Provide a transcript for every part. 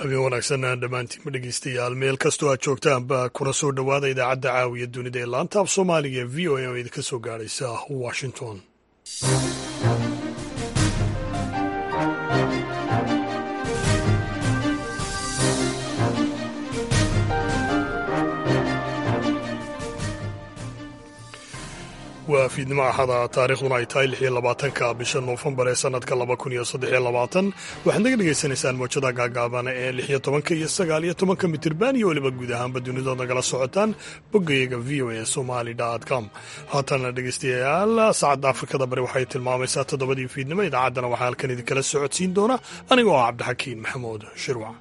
habeen wanaagsan dhammaantiinma dhegeystayaal meel kastoo aad joogtaanba kuna soo dhowaada idaacadda caawiya dunida ee laanta af soomaaliga ee v o a oo idinka soo gaadhaysa washington waa fiidnimo axada taariikhduna ay tahay lix iyo labaatanka bisha noofembar ee sanadka laba kun iyo saddex iyo labaatan waxaad naga dhagaysanaysaan moojada gaagaabana ee lix iyo tobanka iyo sagaal iyo tobanka mitirban iyo weliba guud ahaanba dunidood nagala socotaan boggayaga v o a somali com haatana dhegeystayaal saacadda afrikada bari waxay tilmaamaysaa toddobadii fiidnimo idaacaddana waxaa halkan idinkala socodsiin doona anigoo ah cabdixakiin maxamuud shirwac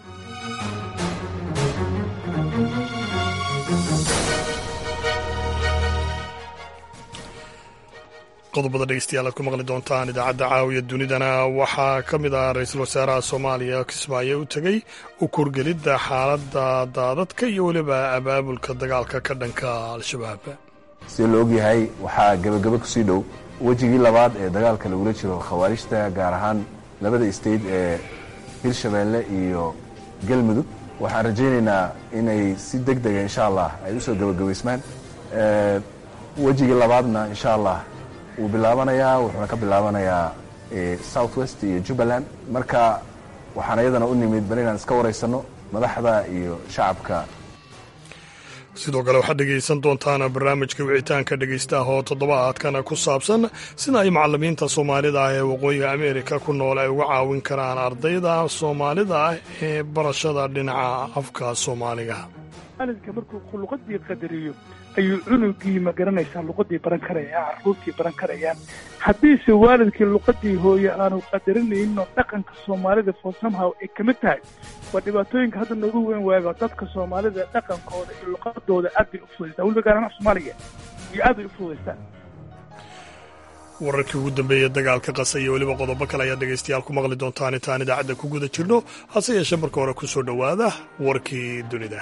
qodobada dhegeystayaal aad ku maqli doontaan idaacadda caawiya dunidana waxaa ka mid ah ra-iisul wasaaraha soomaaliya kismaayo u tegey u kurgelidda xaaladda daadadka iyo weliba abaabulka dagaalka ka dhanka al-shabaab sida la ogyahay waxaa gebagaba kusii dhow wejigii labaad ee dagaalka lagula jiro khawaarijta gaar ahaan labada state ee hirshabeelle iyo galmudug waxaan rajaynaynaa inay si deg dega insha allah ay usoo gebagabaysmaan wejigii labaadna insha allah wuu bilaabanayaa wuxuuna ka bilaabanayaa south west iyo jubbaland marka waxaan iyadana u nimid bal inaan iska waraysanno madaxda iyo shacabka sidoo kale waxaad dhegaysan doontaan barnaamijka wicitaanka dhegaystaha oo toddobaadkana ku saabsan sida ay macalimiinta soomaalida ah ee waqooyiga ameerika ku nool ay uga caawin karaan ardayda soomaalida ah ee barashada dhinaca afka soomaaliga waalidka markuu luqadii qadariyo ayuu cunugii ma garanaysaa luqadii baran karaya caruurtii baran karayaan haddiise waalidkii luqadii hooye aanu qadarinayno dhaqanka soomaalida for somehow ay ka mid tahay waa dhibaatooyinka hadda noogu weyn waaga dadka soomaalida dhaqankooda iyo luqadooda aad bay u fudaystaan weliba gaar ahaan soomaaliga iyo aad bay u fudaystaan wararkii ugu dambeeyey dagaalka qasa iyo weliba qodobo kale ayaad dhegaystayaal ku maqli doontaan intaan idaacadda ku guda jirno hase yeeshee marka hore ku soo dhowaada warkii dunida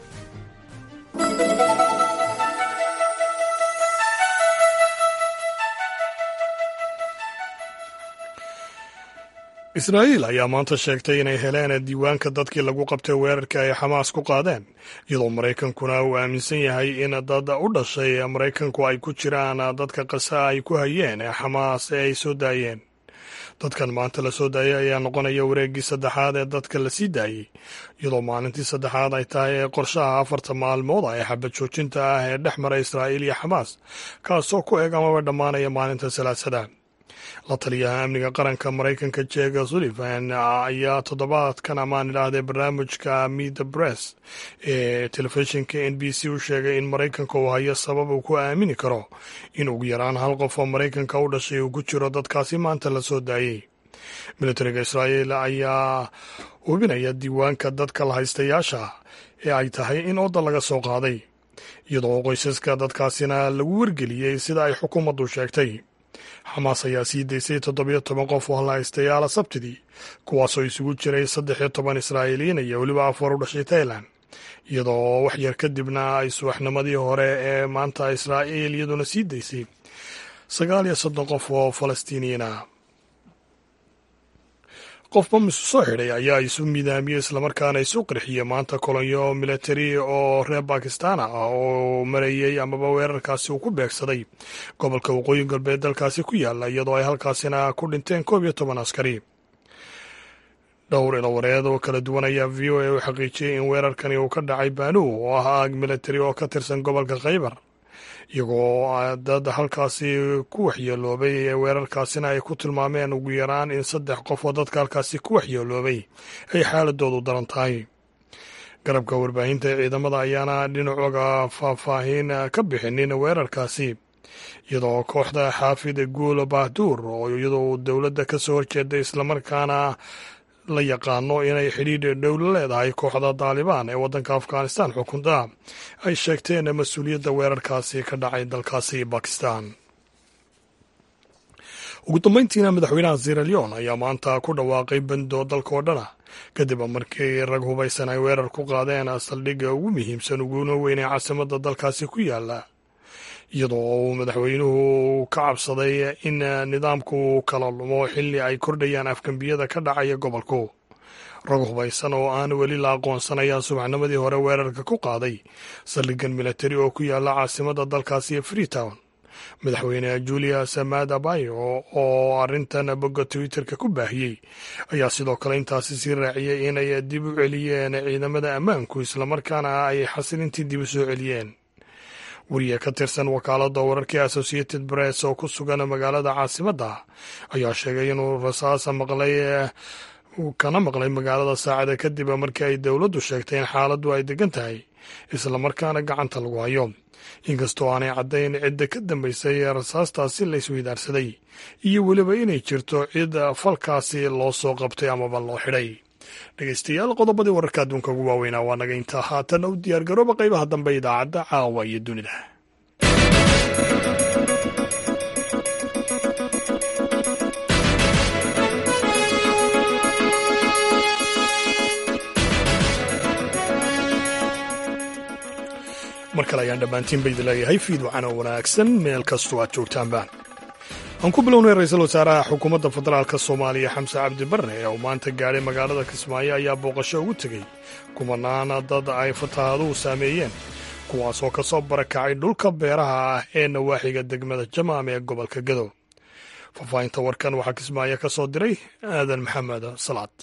israa'iil ayaa maanta sheegtay inay heleen diiwaanka dadkii lagu qabtay weerarka ay xamaas ku qaadeen iyadoo maraykankuna uu aaminsan yahay in dad u dhashay maraykanku ay ku jiraan dadka qasa ay ku hayeen ee xamaas ee ay soo daayeen dadkan maanta la soo daayay ayaa noqonaya wareeggii saddexaad ee dadka la sii daayey iyadoo maalintii saddexaad ay tahay ee qorshaha afarta maalmood ee xabad joojinta ah ee dhex mara israa'iil iyo xamaas kaasoo ku eg amaba dhammaanaya maalinta salaasada la taliyaha amniga qaranka maraykanka jega sullivan ayaa toddobaadkan amaan idhaahdee barnaamijka mida bress ee telefishinka n b c u sheegay in maraykanka uu hayo sabab uu ku aamini karo in ugu yaraan hal qof oo maraykanka u dhashay uu ku jiro dadkaasi maanta la soo daayey militariga israa'iil ayaa hubinaya diiwaanka dadka lahaystayaasha ee ay tahay in odda laga soo qaaday iyadoo qoysaska dadkaasina lagu wargeliyey sida ay xukuumaddu sheegtay xamaas ayaa sii daysay toddobiyo toban qof oo lahaystayaala sabtidii kuwaasoo isugu jiray saddex iyo toban israa'iiliyiin iyo weliba afar u dhashay tailan iyadoo wax yar kadibna ay subaxnimadii hore ee maanta israa'iil iyaduna sii daysay sagaal iyo soddon qof oo falastiiniyiin ah qof bamis soo xidhay ayaa isu midaamiyey islamarkaana isu qarxiyey maanta kolonyo militari oo reer bakistan ah oo marayey amaba weerarkaasi uu ku beegsaday gobolka waqooyi galbeed dalkaasi ku yaala iyadoo ay halkaasina ku dhinteen koob iyo toban askari dhowr ilawareed oo kala duwan ayaa v o a u xaqiijiyey in weerarkani uu ka dhacay baanu oo ah aag militari oo ka tirsan gobolka khaybar iyagoo dad halkaasi ku waxyeeloobay ee weerarkaasina ay ku tilmaameen ugu yaraan in saddex qof oo dadka halkaasi ku waxyeeloobay ay xaaladoodu daran tahay garabka warbaahinta ee ciidamada ayaana dhinacooga faahfaahin ka bixinin weerarkaasi iyadoo kooxda xaafid guul bahduur oo iyadoo dowladda ka soo horjeeda islamarkaana la yaqaano inay xidhiidh dhowla leedahay kooxda daalibaan ee waddanka afghanistan xukunta ay sheegteen mas-uuliyadda weerarkaasi ka dhacay dalkaasi bakistan ugu dambeyntiina madaxweynaha sierra leon ayaa maanta ku dhawaaqay bando dalka oo dhana kadib markii rag hubaysan ay weerar ku qaadeen saldhigga ugu muhiimsan uguna weyn ee caasimadda dalkaasi ku yaala iyadoo uu madaxweynuhu ka cabsaday in nidaamku kala lumo xilli ay kordhayaan afgambiyada ka dhacaya gobolku rag hubaysan oo aan weli la aqoonsan ayaa subaxnimadii hore weerarka ku qaaday saldhigan militari oo ku yaala caasimada dalkaasi ee freetown madaxweyne julius maada bayo oo arrintan bogga twitterka ku baahiyey ayaa sidoo kale intaasi sii raaciyey inay dib u celiyeen ciidamada ammaanku islamarkaana ay xasilintii dib u soo celiyeen wariye ka tirsan wakaalada wararkii associated press oo ku sugan magaalada caasimadda ayaa sheegay inuu rasaasa maqlay kana maqlay magaalada saacada kadib markii ay dowladdu sheegtay in xaaladdu ay degan tahay islamarkaana gacanta lagu hayo inkastoo aanay caddayn cidda ka dambaysay ee rasaastaasi la isweydaarsaday iyo weliba inay jirto cid falkaasi loo soo qabtay amaba loo xidhay dhegeystayaal qodobadii wararka adduunka ugu waaweynaa waa naga intaa haatan u diyaargarooba qaybaha dambe idaacadda caawa iyo dunida mar kale ayaan dhammaantiin ba idin leeyahay fiid wacana wanaagsan meel kastoo aad joogtaanba aan ku bilownay ra-iisul wasaaraha xukuumadda federaalk soomaaliya xamse cabdi barre oo maanta gaadhay magaalada kismaayo ayaa booqasho ugu tegey kumanaana dad ay fataahaduhu saameeyeen kuwaasoo ka soo barakacay dhulka beeraha ah ee nawaaxiga degmada jamaam ee gobolka gado faahfaahinta warkan waxaa kismaayo ka soo diray aadan maxamed salaad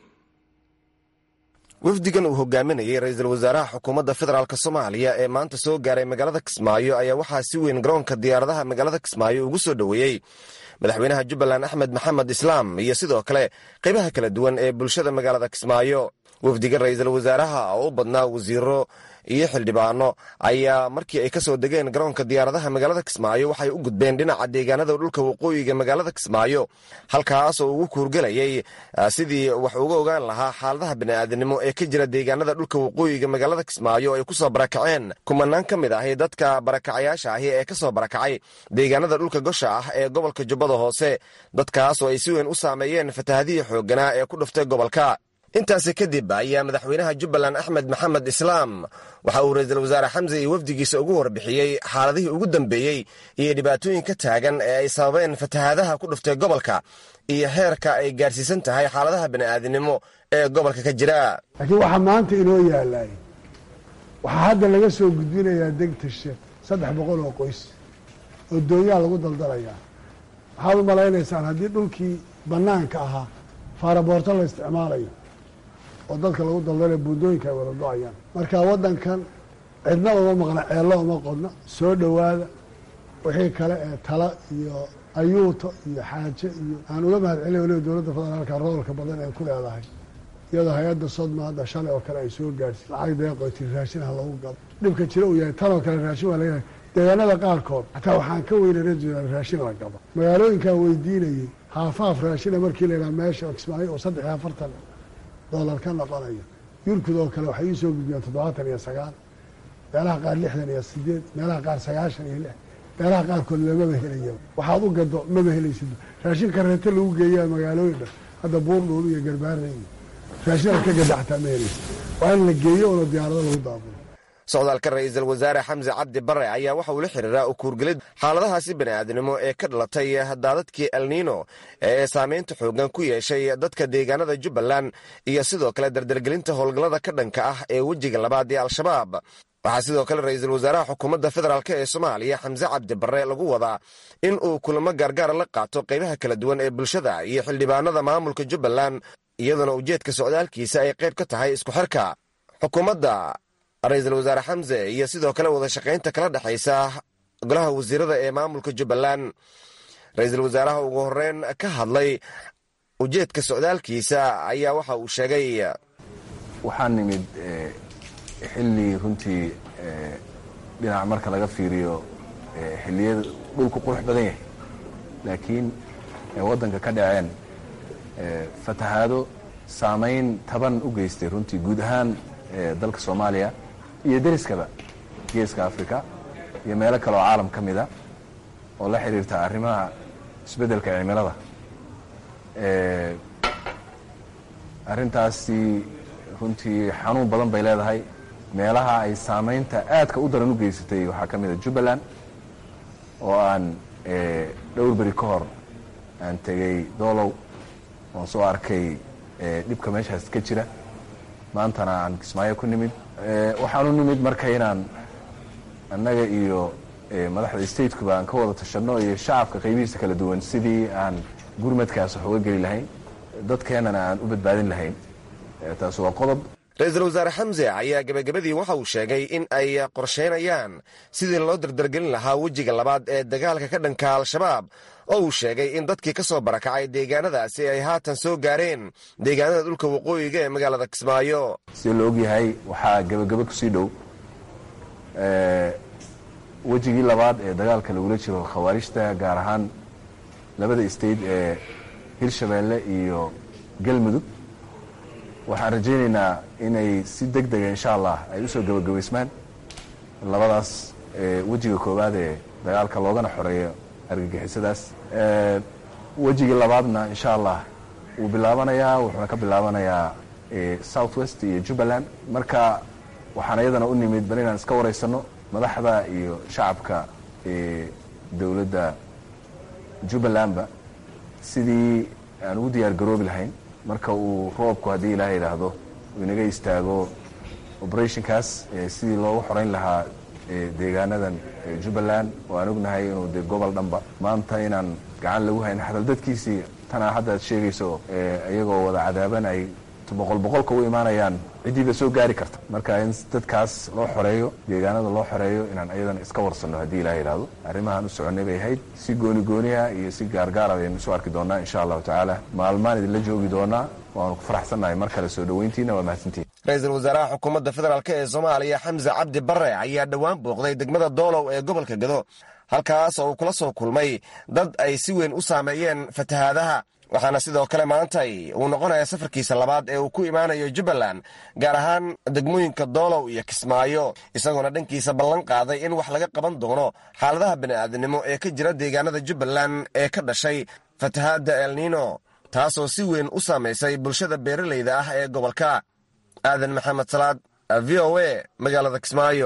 wafdigan uu hogaaminayey ra-iisul wasaaraha xukuumadda federaalk soomaaliya ee maanta soo gaaray magaalada kismaayo ayaa waxaa si weyn garoonka diyaaradaha magaalada kismaayo ugu soo dhoweeyey madaxweynaha jubbaland axmed maxamed islaam iyo sidoo kale qaybaha kala duwan ee bulshada magaalada kismaayo wafdiga ra-iisul wasaaraha oo u badnaa wasiiro iyo xildhibaano ayaa markii ay ka soo degeen garoonka diyaaradaha magaalada kismaayo waxay u gudbeen dhinaca deegaanada dhulka waqooyiga magaalada kismaayo halkaas oo ugu kuurgelayay sidii wax uga ogaan lahaa xaaladaha bini'aadanimo ee ka jira deegaanada dhulka waqooyiga magaalada kismaayo ay ku soo barakaceen kumanaan ka mid ahi dadka barakacayaasha ahi ee ka soo barakacay deegaanada dhulka gosha ah ee gobolka jubbada hoose dadkaas oo ay si weyn u saameeyeen fatahadihii xoogganaa ee ku dhuftay gobolka intaasi kadib ayaa madaxweynaha jubbaland axmed maxamed islaam waxa uu ra-iisul wasaare xamse iyo wafdigiisa ugu warbixiyey xaaladihii ugu dambeeyey iyo dhibaatooyin ka taagan ee ay sababeen fatahaadaha ku dhuftay gobolka iyo heerka ay gaarsiisan tahay xaaladaha bini'aadinimo ee gobolka ka jira laakiin waxaa maanta inoo yaalay waxaa hadda laga soo gudbinayaa degtashe saddex boqol oo qoys oo doonyaa lagu daldalayaa waxaad u malaynaysaan haddii dhulkii bannaanka ahaa faaraboorto la isticmaalayo oo dadka lagu daldalaya buundooyinka ay wada do-ayaan marka waddankan cidna uma maqna ceello uma qodna soo dhowaada wixii kale ee tala iyo ayuuto iyo xaaje iyo aan uga mahad celina waliba dowladda federaalka roolka badan ee ku leedahay iyadoo hay-adda sodma hadda shalay oo kale ay soo gaadhsi lacag deeqoyti raashin ha lagu gado dhibka jira uu yahay tan oo kale raashin waa laga deegaanada qaarkood xataa waxaan ka weynay ra raashin la gado magaalooyinkaan weydiinayey haafaaf raashina markii la yidhaha meesha kismaayo oo saddex iyo afartan doolar ka noqonayo yurkud oo kale waxay ii soo gudbiyeen toddobaatan iyo sagaal meelaha qaar lixdan iyo sideed meelaha qaar sagaashan iyo lix meelaha qaarkood lamaba helaya waxaad u gado maba helaysid raashin kareeto lagu geeyaa magaalooyin dhan hadda buurdhuul iyo garbaare iyo raashin aad ka gada xataa ma helaysid waa in la geeyo oona diyaarado lagu daabulo socdaalka ra-iisul wasaare xamse cabdi bare ayaa waxa uu la xiriiraa u kuurgelid xaaladahaasi bini'aadnimo ee ka dhalatay daadadkii elniino ee saamaynta xooggan ku yeeshay dadka deegaanada jubbaland iyo sidoo kale dardargelinta howlgallada ka dhanka ah ee wejiga labaad ee al-shabaab waxaa sidoo kale ra-iisul wasaaraha xukuumadda federaalk ee soomaaliya xamse cabdi bare lagu wadaa in uu kulamo gaargaara la qaato qaybaha kala duwan ee bulshada iyo xildhibaanada maamulka jubbaland iyadoona ujeedka socdaalkiisa ay qayb ka tahay isku xirka xukuumadda ra-iisul wasaare xamse iyo sidoo kale wada shaqaynta kala dhexaysa golaha wasiirada ee maamulka jubbaland ra-iisul wasaaraha ugu horeyn ka hadlay ujeedka socdaalkiisa ayaa waxa uu sheegay waxaa nimid xilli runtii dhinac marka laga fiiriyo xilliyada dhulku qurux badan yahay laakiin waddanka ka dhaceen fatahaado saamayn taban u geystay runtii guud ahaan dalka soomaaliya iyo deriskaba geeska africa iyo meelo kale oo caalam ka mida oo la xiriirta arrimaha isbeddelka cimilada arrintaasi runtii xanuun badan bay leedahay meelaha ay saamaynta aadka u daran u geysatay waxaa ka mida jubbaland oo aan dhowr beri ka hor aan tegey doolow oon soo arkay dhibka meeshaas ka jira maantana aan kismaayo ku nimid waxaan u nimid marka inaan annaga iyo madaxda statekuba aan ka wada tashanno iyo shacabka qaybihiisa kala duwan sidii aan gurmadkaas wax uga geli lahayn dadkeennana aan u badbaadin lahayn taas waa qodob ra-iisul wasaare xamse ayaa gebagabadii waxa uu sheegay in ay qorshaynayaan sidii loo dardargelin lahaa wejiga labaad ee dagaalka ka dhanka al-shabaab oo uu sheegay in dadkii ka soo barakacay deegaanadaasi ay haatan soo gaareen deegaanada dhulka waqooyiga ee magaalada kismaayo sida la ogyahay waxaa gebagabo kusii dhow wejigii labaad ee dagaalka lagula jiro khawaarijta gaar ahaan labada state ee hirshabeelle iyo galmudug waxaan rajaynaynaa inay si deg dega insha allah ay usoo gebagabaysmaan labadaas wejiga koowaad ee dagaalka loogana xoreeyo argagixisadaas wejigii labaadna insha allah wuu bilaabanayaa wuxuuna ka bilaabanayaa south west iyo jubbaland marka waxaan iyadana u nimid bal inaan iska waraysanno madaxda iyo shacabka dowladda jubbalandba sidii aan ugu diyaar garoobi lahayn marka uu roobku haddii ilaaha idhaahdo uu inaga istaago operationkaas sidii loogu xoreyn lahaa deegaanadan jubbaland oo aan ognahay inuu de gobol dhanba maanta inaan gacan lagu hayn xatal dadkiisii tanaa hadda aad sheegayso iyagoo wada cadaaban ay boqol boqolka u imaanayaan ciddiiba soo gaari karta marka in dadkaas loo xoreeyo deegaanada loo xoreeyo inaan ayadana iska warsanno haddii ilaha idhaahdo arrimahaan u soconnay bay ahayd si gooni gooniha iyo si gaargaara baynu isu arki doonaa insha allahu tacaala maalmaan idinla joogi doonaa waanu ku faraxsannahay mar kale soo dhoweyntiina waa mahadsantihin ra-iisul wasaaraha xukuumadda federaalk ee soomaaliya xamse cabdi barre ayaa dhowaan booqday degmada doolow ee gobolka gado halkaas oo uu kula soo kulmay dad ay si weyn u saameeyeen fatahaadaha waxaana sidoo kale maantay uu noqonaya safarkiisa labaad ee uu ku imaanayo jubbaland gaar ahaan degmooyinka doolow iyo kismaayo isagoona dhankiisa ballan qaaday in wax laga qaban doono xaaladaha bini'aadinimo ee ka jira deegaanada jubbaland ee ka dhashay fatahaadda elnino taasoo si weyn u saamaysay bulshada beeralayda ah ee gobolka aadan maxamed salaad v o a magaalada kismaayo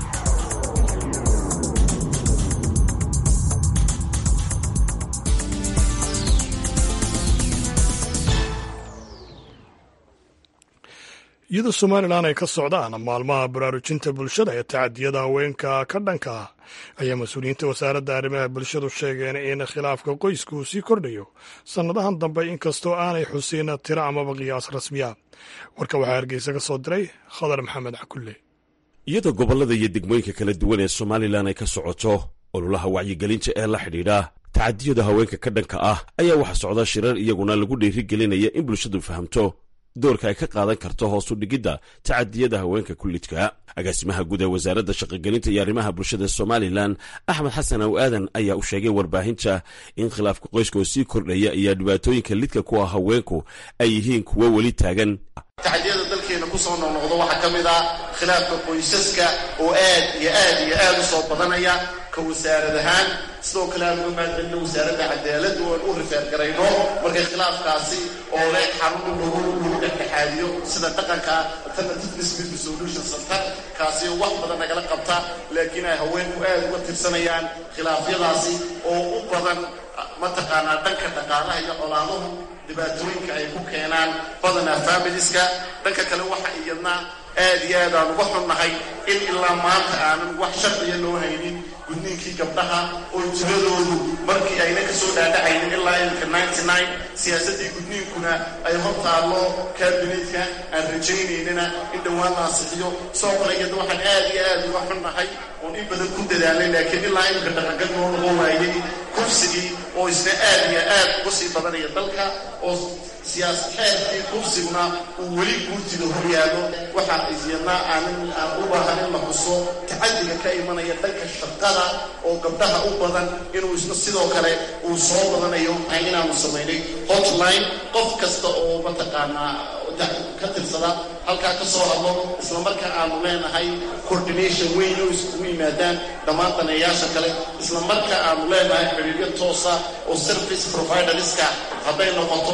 iyadoo somalilan ay ka socdaan maalmaha baraarujinta bulshada ee tacadiyada haweenka ka dhanka ah ayaa mas-uuliyiinta wasaaradda arrimaha bulshadu sheegeen in khilaafka qoysku uu sii kordhayo sannadahan dambe inkastoo aanay xusin tiro amaba qiyaas rasmiya warka waxaa hargeysa ka soo diray khadar maxamed cakulle iyadoo gobollada iyo degmooyinka kala duwan ee somalilan ay ka socoto ololaha wacyigelinta ee la xidhiidha tacadiyada haweenka ka dhanka ah ayaa waxaa socda shirar iyaguna lagu dhiirigelinaya in bulshadu fahamto doorka ay ka qaadan karto hoosu dhigidda tacadiyada haweenka kullidka agaasimaha guud ee wasaaradda shaqogelinta iyo arrimaha bulshada somalilan axmed xasan aw aadan ayaa u sheegay warbaahinta in khilaafka qoyska oo sii kordhaya iyo dhibaatooyinka lidka kuwa haweenku ay yihiin kuwo weli taagan tacadiyada dalkeena ku soo noqnoqdo waxaa ka mid ah khilaafka qoysaska oo aad iyo aad iyo aad u soo badanaya ka wasaarad ahaan sidoo kale aan uga mahadcelino wasaaradda cadaaladdu oan u rifeergarayno markay khilaafkaasi oo leh xarun lagu lagu dhexdhexaadiyo sida dhaqanka alternative dispute resolution center kaasi wax badan nagala qabta laakiin ay haweenku aad uga tirsanayaan khilaafyadaasi oo u badan mataqaanaa dhanka dhaqaalaha iyo colaaduhu dhibaatooyinka ay ku keenaan badanaa familiska dhanka kale waxa iyadna aad iyo aad aan uga xunnahay in ilaa maanta aanan wax sharciya loo haynin gudniinkii gabdhaha oo tiradoodu markii ayna ka soo dhaadhacaynin ilaa iminka ninety nine siyaasaddii gudniinkuna ay hor taallo kaabinetka aan rajaynaynina in dhowaan la ansixiyo soo kale iyada waxaan aad iyo aad uga xunnahay oon in badan ku dadaalnay laakiin ilaa iminka dhaqangal noo noqon waayay kursigii oo isna aad iyo aad uga sii badanaya dalka oo siyaas xeerkii kursiguna uu weli guurtida horyaalo waxaa isyadna aanan aan u baahan in la xuso tacadiga ka imanaya dhanka shaqada oo gabdhaha u badan inuu isna sidoo kale uu soo badanayo inaanu samaynay hotline qof kasta oo mataqaanaa ka tirsada halkaa ka soo hadlo islamarkaa aanu leenahay coordination weyn oo iskugu yimaadaan dhammaan daneeyaasha kale islamarkaa aanu leenahay xidhiiryo toosa oo service providerska hadday noqoto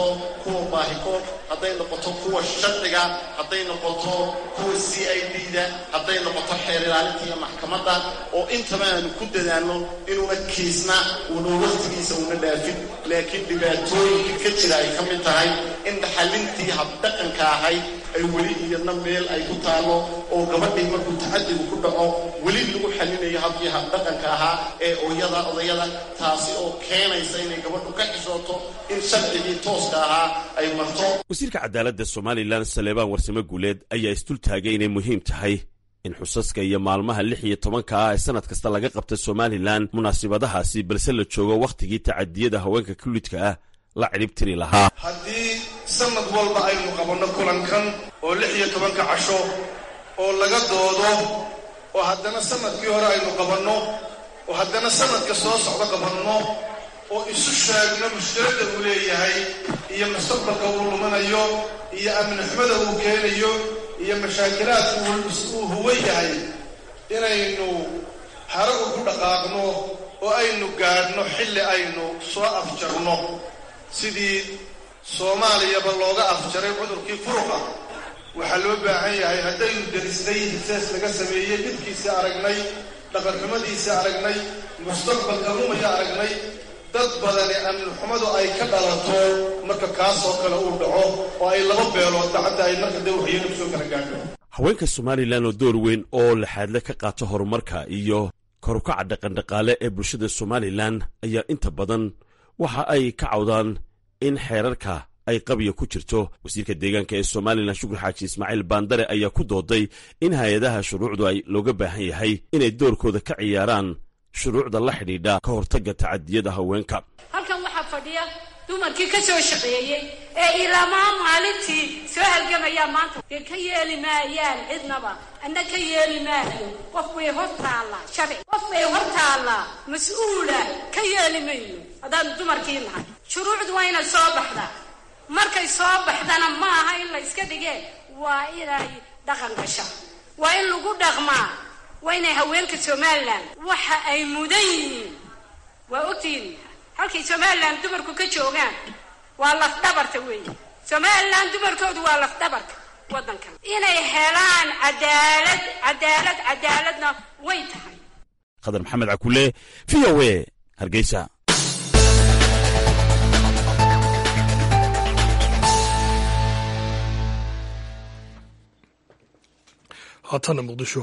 kuwa baahikood hadday noqoto kuwa sharciga hadday noqoto kuwa c i d da hadday noqoto xeer ilaalinta iyo maxkamadda oo intaba aanu ku dadaalno inuuna kiisna uuna wakhtigiisa una dhaafin laakiin dhibaatooyinka ka jira ay ka mid tahay in dhaxalintii habdhaqanka ahayd ay weli iyadna meel ay ku taallo oo gabadhii markuu tacadigu ku dhaco weli lagu xalinayo habkii habdhaqanka ahaa ee oyada odayada taasi oo keenaysa inay gabadhu ka xishooto in sharcigii tooska ahaa ay marto wasiirka cadaaladda somalilan saleebaan warsame guuleed ayaa isdul taagay inay muhiim tahay in xusaska iyo maalmaha lix iyo tobanka ah ee sannad kasta laga qabta somalilan munaasibadahaasi balse la joogo wakhtigii tacadiyada haweenka kulidka ah la cidhib tiri lahaa haddii sanad walba aynu qabanno kulankan oo lix iyo tobanka casho oo laga doodo oo haddana sanadkii hore aynu qabanno oo haddana sanadka soo socdo qabanno oo isu sheegno mushkiladda uu leeyahay iyo mustaqbalka uu lumanayo iyo amni xumada uu keenayo iyo mashaakilaadka uu huwan yahay inaynu haragu ku dhaqaaqno oo aynu gaadhno xilli aynu soo afjarno sidii soomaaliyaba looga afjaray cudurkii furuqa waxaa loo baahan yahay haddaynu derisnay hisees laga sameeyey dhibkiisii aragnay dhaqanxumadiisii aragnay mustaqbalka lumaya aragnay dad badani amnixumadu ay ka dhalato marka kaasoo kale uu dhaco oo ay laba beelood dacadda ay marka dee waxyeenu soo kala gaadho haweenka somalilan oo door weyn oo laxaadle ka qaata horumarka iyo korukaca dhaqandhaqaale ee bulshada somalilan ayaa inta badan waxa ay ka cawdaan in xeerarka ay qabiya ku jirto wasiirka deegaanka ee somalilan shukri xaaji ismaaciil baandare ayaa ku dooday in hay-adaha shuruucdu ay looga baahan yahay inay doorkooda ka ciyaaraan shuruucda la xidhiidha ka hortagga tacadiyada haweenka halkan waxaa fadhiya dumarkii ka soo shaqeeyey ee ilaamaa maalintii soo halgamayaa maanta dee ka yeeli maayaan cidnaba anna ka yeeli maayo qof bay hor taallaa sharci qof bay hor taallaa mas-uula ka yeeli mayno haddaan dumarkii nahay shuruucdu waa inay soo baxdaa markay soo baxdana ma aha in la iska dhigee waa inay dhaqan gasha waa in lagu dhaqmaa waa inay haweenka somalilan waxa ay mudan yihiin waa ogtihiin halkay somalilan dumarku ka joogaan waa lafdhabarta weeye somalilan dumarkoodu waa lafdhabarka waddankan inay helaan cadaalad cadaalad cadaaladna way tahay khadar maxamed cakule v o e hargeysa haatana muqdisho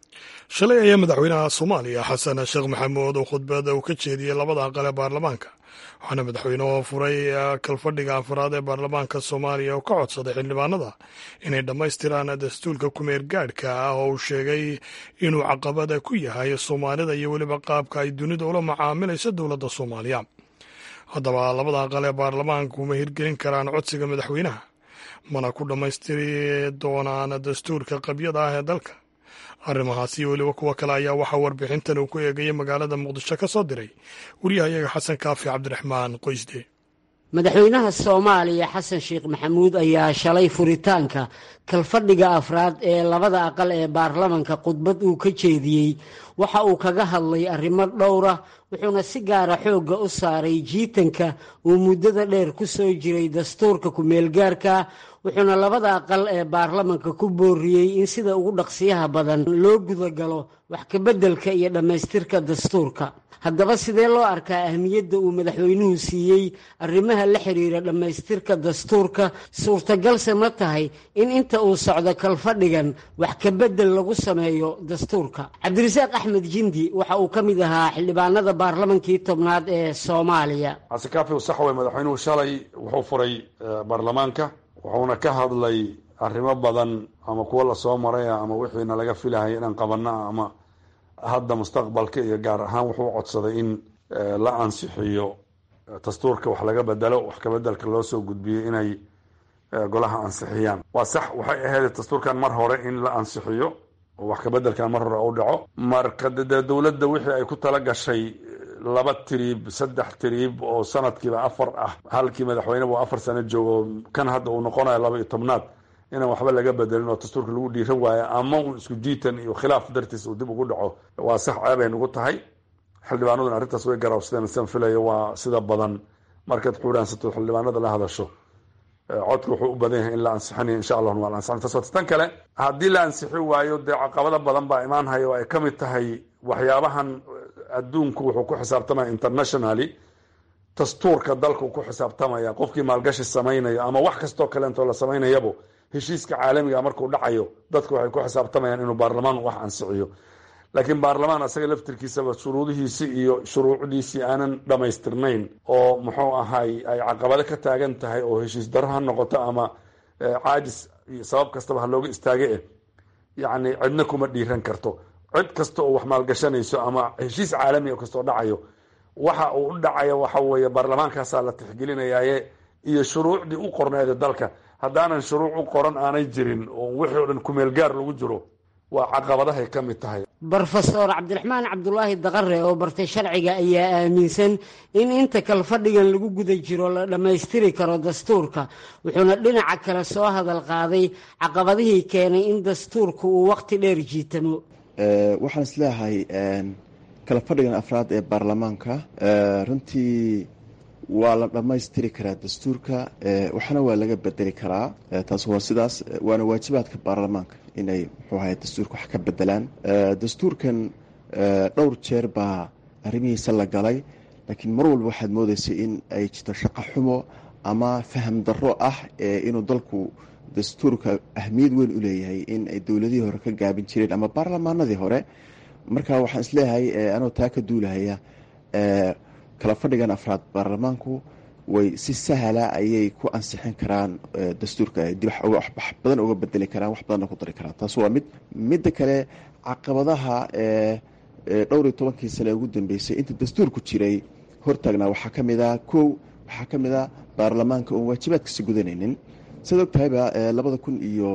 shalay ayaa madaxweynaha soomaaliya xasan sheekh maxamuud oo khudbada uu ka jeediyey labada aqal ee baarlamaanka waxaana madaxweynuhu furay kalfadhiga afraad ee baarlamaanka soomaaliya oo ka codsaday xildhibaanada inay dhammaystiraan dastuurka kumeer gaadhka ah oo uu sheegay inuu caqabada ku yahay soomaalida iyo weliba qaabka ay dunida ula macaamilayso dowladda soomaaliya haddaba labada aqal ee baarlamaanku ma hirgelin karaan codsiga madaxweynaha mana ku dhammaystiri doonaan dastuurka qabyada ah ee dalka arrimahaasi iyo weliba kuwo kale ayaa waxaa warbixintan uu ku eegayay magaalada muqdisho ka soo diray waryahayaga xasan kaafi cabdiraxmaan qoysde madaxweynaha soomaaliya xasan sheekh maxamuud ayaa shalay furitaanka kalfadhiga afraad ee labada aqal ee baarlamanka khudbad uu ka jeediyey waxa uu kaga hadlay arrimo dhowra wuxuuna si gaara xoogga u saaray jiitanka uu muddada dheer ku soo jiray dastuurka ku-meelgaarka wuxuuna labada aqal ee baarlamanka ku booriyey in sida ugu dhaqsiyaha badan loo gudagalo wax kabeddelka iyo dhammaystirka dastuurka haddaba sidee loo arkaa ahmiyadda uu madaxweynuhu siiyey arrimaha la xiriira dhammaystirka dastuurka suurtagalse ma tahay in inta uu socdo kalfadhigan wax kabedel lagu sameeyo dastuurka cabdirasaaq axmed jindi waxa uu ka mid ahaa xildhibaanada baarlamankii tobnaad ee soomaaliya casikaafi sax wey madaxweynuhu shalay wuxuu furay baarlamaanka wuxuuna ka hadlay arrimo badan ama kuwo lasoo maraya ama wixiina laga filahay inaan qabana ama hadda mustaqbalka iyo gaar ahaan wuxuu codsaday in la ansixiyo dastuurka wax laga bedelo wax kabedelka loo soo gudbiyey inay golaha ansixiyaan waa sax waxay ahayd dastuurkan mar hore in la ansixiyo oo wax kabedelkan mar hore u dhaco marka dee dowladda wixii ay ku tala gashay laba tiriib saddex tiriib oo sanadkiiba afar ah halkii madaxweyne buu afar sano joogo kan hadda uu noqonayo laba iyo tobnaad inaan waxba laga bedelin oo dastuurka lagu dhiiran waayo ama un isku jiitan iyo khilaaf dartiis uu dib ugu dhaco waa sax ceebay nugu tahay xildhibaanaduna arrintaas way garaabsadeen san filayo waa sida badan markaad xuuraansato xildhibaanada la hadasho codka wuxuu u badan yahay in la ansixinayo insha allahuna waa la ansixin taas wata tan kale haddii la ansixi waayo dee caqabado badan baa imaanhaya oo ay ka mid tahay waxyaabahan adduunku wuxuu ku xisaabtamaya internationally dastuurka dalku ku xisaabtamaya qofkii maalgashi samaynayo ama wax kastoo kaleentoo la samaynayabo heshiiska caalamiga markuu dhacayo dadku waxay ku xisaabtamayaan inuu baarlamaan wax ansixiyo laakiin baarlamaan asaga laftirkiisaba shuruudihiisii iyo shuruucdiisii aanan dhammaystirnayn oo muxuu ahay ay caqabado ka taagan tahay oo heshiis daro ha noqoto ama caajis iyo sabab kastaba ha looga istaage eh yacni cidna kuma dhiiran karto cid kasta oo wax maalgashanayso ama heshiis caalami kastoo dhacayo waxa uu u dhacaya waxa weeye baarlamaankaasaa la tixgelinayaaye iyo shuruucdii u qorneeda dalka haddaanan shuruuc u qoran aanay jirin oo wixii o dhan kumeelgaar lagu jiro waa caqabadahay ka mid tahay brofesor cabdiraxmaan cabdulaahi daqare oo bartay sharciga ayaa aaminsan in inta kal fadhigan lagu guda jiro la dhammaystiri karo dastuurka wuxuuna dhinaca kale soo hadal qaaday caqabadihii keenay in dastuurku uu waqti dheer jiitamo waxaan isleeyahay kala fadhigan afraad ee baarlamaanka runtii waa la dhammaystiri karaa dastuurka waxna waa laga bedeli karaa taas waa sidaas waana waajibaadka baarlamaanka inay muxuu ahay dastuurka wax ka bedelaan dastuurkan dhowr jeer baa arrimihiisa la galay laakiin mar walba waxaad moodaysay in ay jirto shaqo xumo ama faham darro ah inuu dalku dastuurka ahmiyad weyn u leeyahay in ay dowladihii hore ka gaabin jireen ama baarlamaanadii hore marka waxaan isleeyahay anoo taa ka duulahaya kala fadhigan afraad baarlamaanku way si sahla ayay ku ansixin karaan dastuurka dib wax badan uga bedeli karaan wax badanna ku dari karaan taas waa mid midda kale caqabadaha dhowr iyo tobankii sane ugu dambeysay inta dastuurku jiray hortaagnaa waxaa ka mid a kow waxaa ka mid a baarlamaanka oon waajibaadkasi gudanaynin siad og tahayba labada kun iyo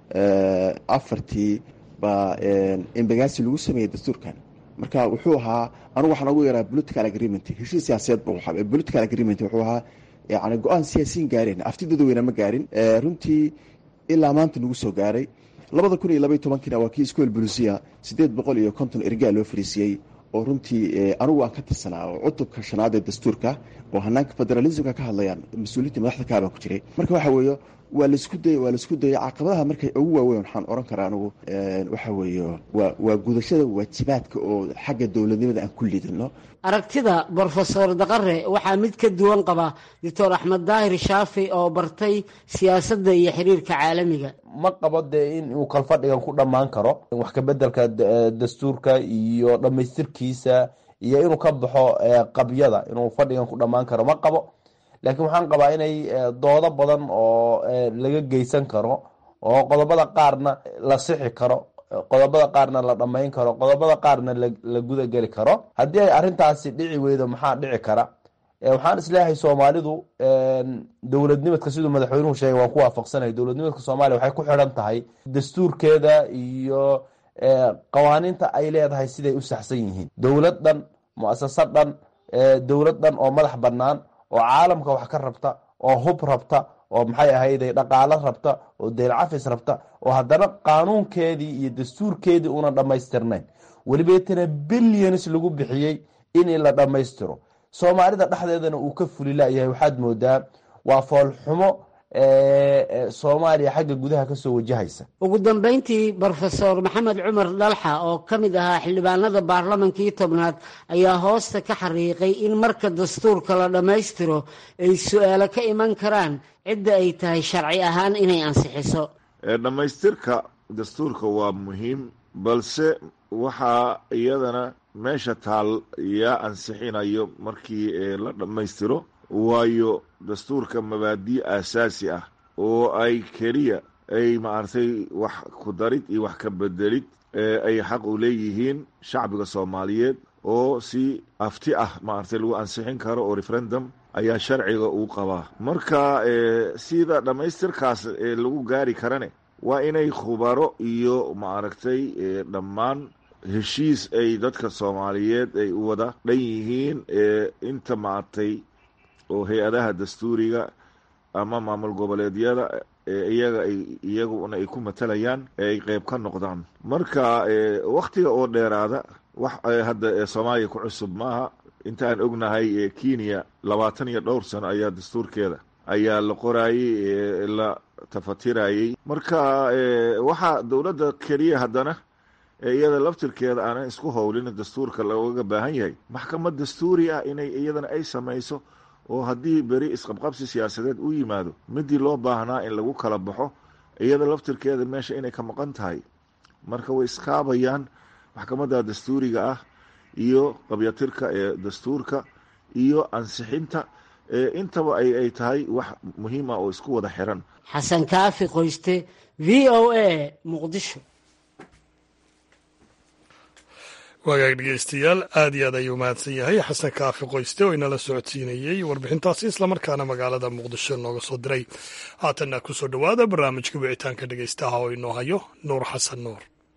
afartii baa embagaasi lagu sameeyey dastuurkan marka wuxuu ahaa anugu waxaan ugu yaraa political agreement heshiis siyaasadeed bu political agreement wuxuu ahaa yani go-aan siyaasiyin gaareen afti dadweyne ma gaarin runtii ilaa maanta nagu soo gaaray labada kun iyo labaiy tobankiina waa kii school bulisiya siddeed boqol iyo konton ergaa loo fariisiyey oo runtii anigu aan ka tirsanaa oo cutubka shanaad ee dastuurka oo hanaanka federalismka ka hadlayaan mas-uuliyiinta madaxda kaabaan ku jiray marka waxa weeye waa laisku day waa laisku dayay caqabadaha markay ugu waaweyn waxaan oran karaa anigu waxa weeye waa waa gudashada waajibaadka oo xagga dowladnimada aan ku lidino aragtida brofesor daqare waxaa mid ka duwan qaba doctor axmed daahir shaafi oo bartay siyaasadda iyo xiriirka caalamiga ma qabo dee in uu kalfadhigan ku dhammaan karo wax kabedelka dastuurka iyo dhammaystirkiisa iyo inuu ka baxo qabyada inuu fadhigan ku dhammaan karo ma qabo laakiin waxaan qabaa inay doodo badan oo laga geysan karo oo qodobada qaarna la sixi karo qodobada qaarna la dhammayn karo qodobada qaarna la gudageli karo haddii ay arintaasi dhici weydo maxaa dhici kara waxaan isleeyahay soomaalidu dowladnimadka siduu madaxweynuhu sheegay waan ku waafaqsanay dowladnimadka soomaaliya waxay ku xidhan tahay dastuurkeeda iyo qawaaniinta ay leedahay siday u saxsan yihiin dowlad dhan muasasad dhan dowlad dhan oo madax bannaan oo caalamka wax ka rabta oo hub rabta oo maxay ahayday dhaqaalo rabta oo deelcafis rabta oo haddana qaanuunkeedii iyo dastuurkeedii una dhammaystirnayn welibeetana billions lagu bixiyey in la dhammaystiro soomaalida dhexdeedana uu ka fuli layahay waxaad moodaa waa foolxumo soomaaliya xagga gudaha kasoo wajahaysa ugu dambeyntii brofesor maxamed cumar dhalxa oo ka mid ahaa xildhibaanada baarlamankii tobnaad ayaa hoosta ka xariiqay in marka dastuurka la dhammaystiro ay su-aalo ka iman karaan cidda ay tahay sharci ahaan inay ansixiso dhammaystirka dastuurka waa muhiim balse waxaa iyadana meesha taal yaa ansixinayo markii la dhammaystiro waayo dastuurka mabaadi aasaasi ah oo ay keliya ay maaragtay wax ku darid iyo wax ka bedelid ay xaq u leeyihiin shacbiga soomaaliyeed oo si afti ah maaragtay lagu ansixin karo oo referendum ayaa sharciga uu qabaa marka sida dhammaystirkaas lagu gaari karane waa inay khubaro iyo maaragtay dhammaan heshiis ay dadka soomaaliyeed ay u wada dhan yihiin inta maaragtay oo hay-adaha dastuuriga ama maamul goboleedyada iyaga ay iyaguna ay ku matalayaan ay qeyb ka noqdaan marka waktiga oo dheeraada wax hadda soomaaliya ku cusub maaha inta aan ognahay kenya labaatan iyo dhowr sano ayaa dastuurkeeda ayaa la qoraayey la tafatirayey marka waxaa dowladda keliya haddana iyada laftirkeeda aanan isku howlin dastuurka looga baahan yahay maxkamad dastuuri ah inay iyadana ay samayso oo haddii beri isqabqabsi siyaasadeed u yimaado midii loo baahnaa in lagu kala baxo iyada laftirkeeda meesha inay ka maqan tahay marka way iskaabayaan maxkamadda dastuuriga ah iyo qabyatirka ee dastuurka iyo ansixinta intaba ay tahay wax muhiim ah oo isku wada xiran xasan kaafi qoyste v o a muqdisho waagaag dhegeystayaal aad iyo aad ayuu mahadsan yahay xasan kaafi qoyste oo inala socodsiinayey warbixintaasi islamarkaana magaalada muqdisho nooga soo diray haatanna ku soo dhowaada barnaamijka wicitaanka dhegeystaha oo inoo hayo nuur xasan nuur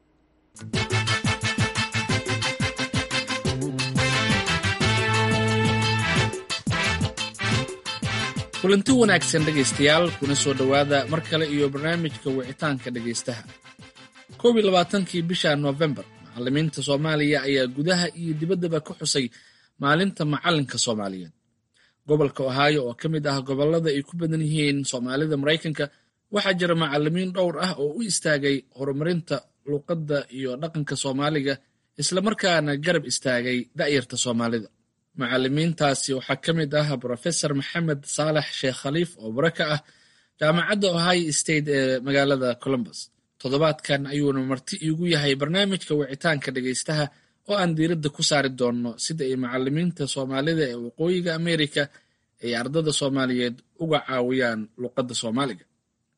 kulanti wanaagsan dhegaystayaal kuna soo dhowaada mar kale iyo barnaamijka wicitaanka dhegaystaha koob iyo labaatankii bisha noofembar macallimiinta soomaaliya ayaa gudaha iyo dibaddaba ka xusay maalinta macallinka soomaaliyeed gobolka ohaayo oo ka mid ah gobollada ay ku badan yihiin soomaalida maraykanka waxaa jira macallimiin dhowr ah oo u istaagay horumarinta luuqadda iyo dhaqanka soomaaliga islamarkaana garab istaagay da'yarta soomaalida macallimiintaasi waxaa ka mid ah brofesor maxamed saalax sheekh khaliif oo bara ka ah jaamacadda ohio state ee magaalada columbus toddobaadkan ayuuna marti iigu yahay barnaamijka wicitaanka dhegaystaha oo aan diiradda ku saari doonno sida ay macallimiinta soomaalida ee waqooyiga amerika ay ardada soomaaliyeed uga caawiyaan luuqadda soomaaliga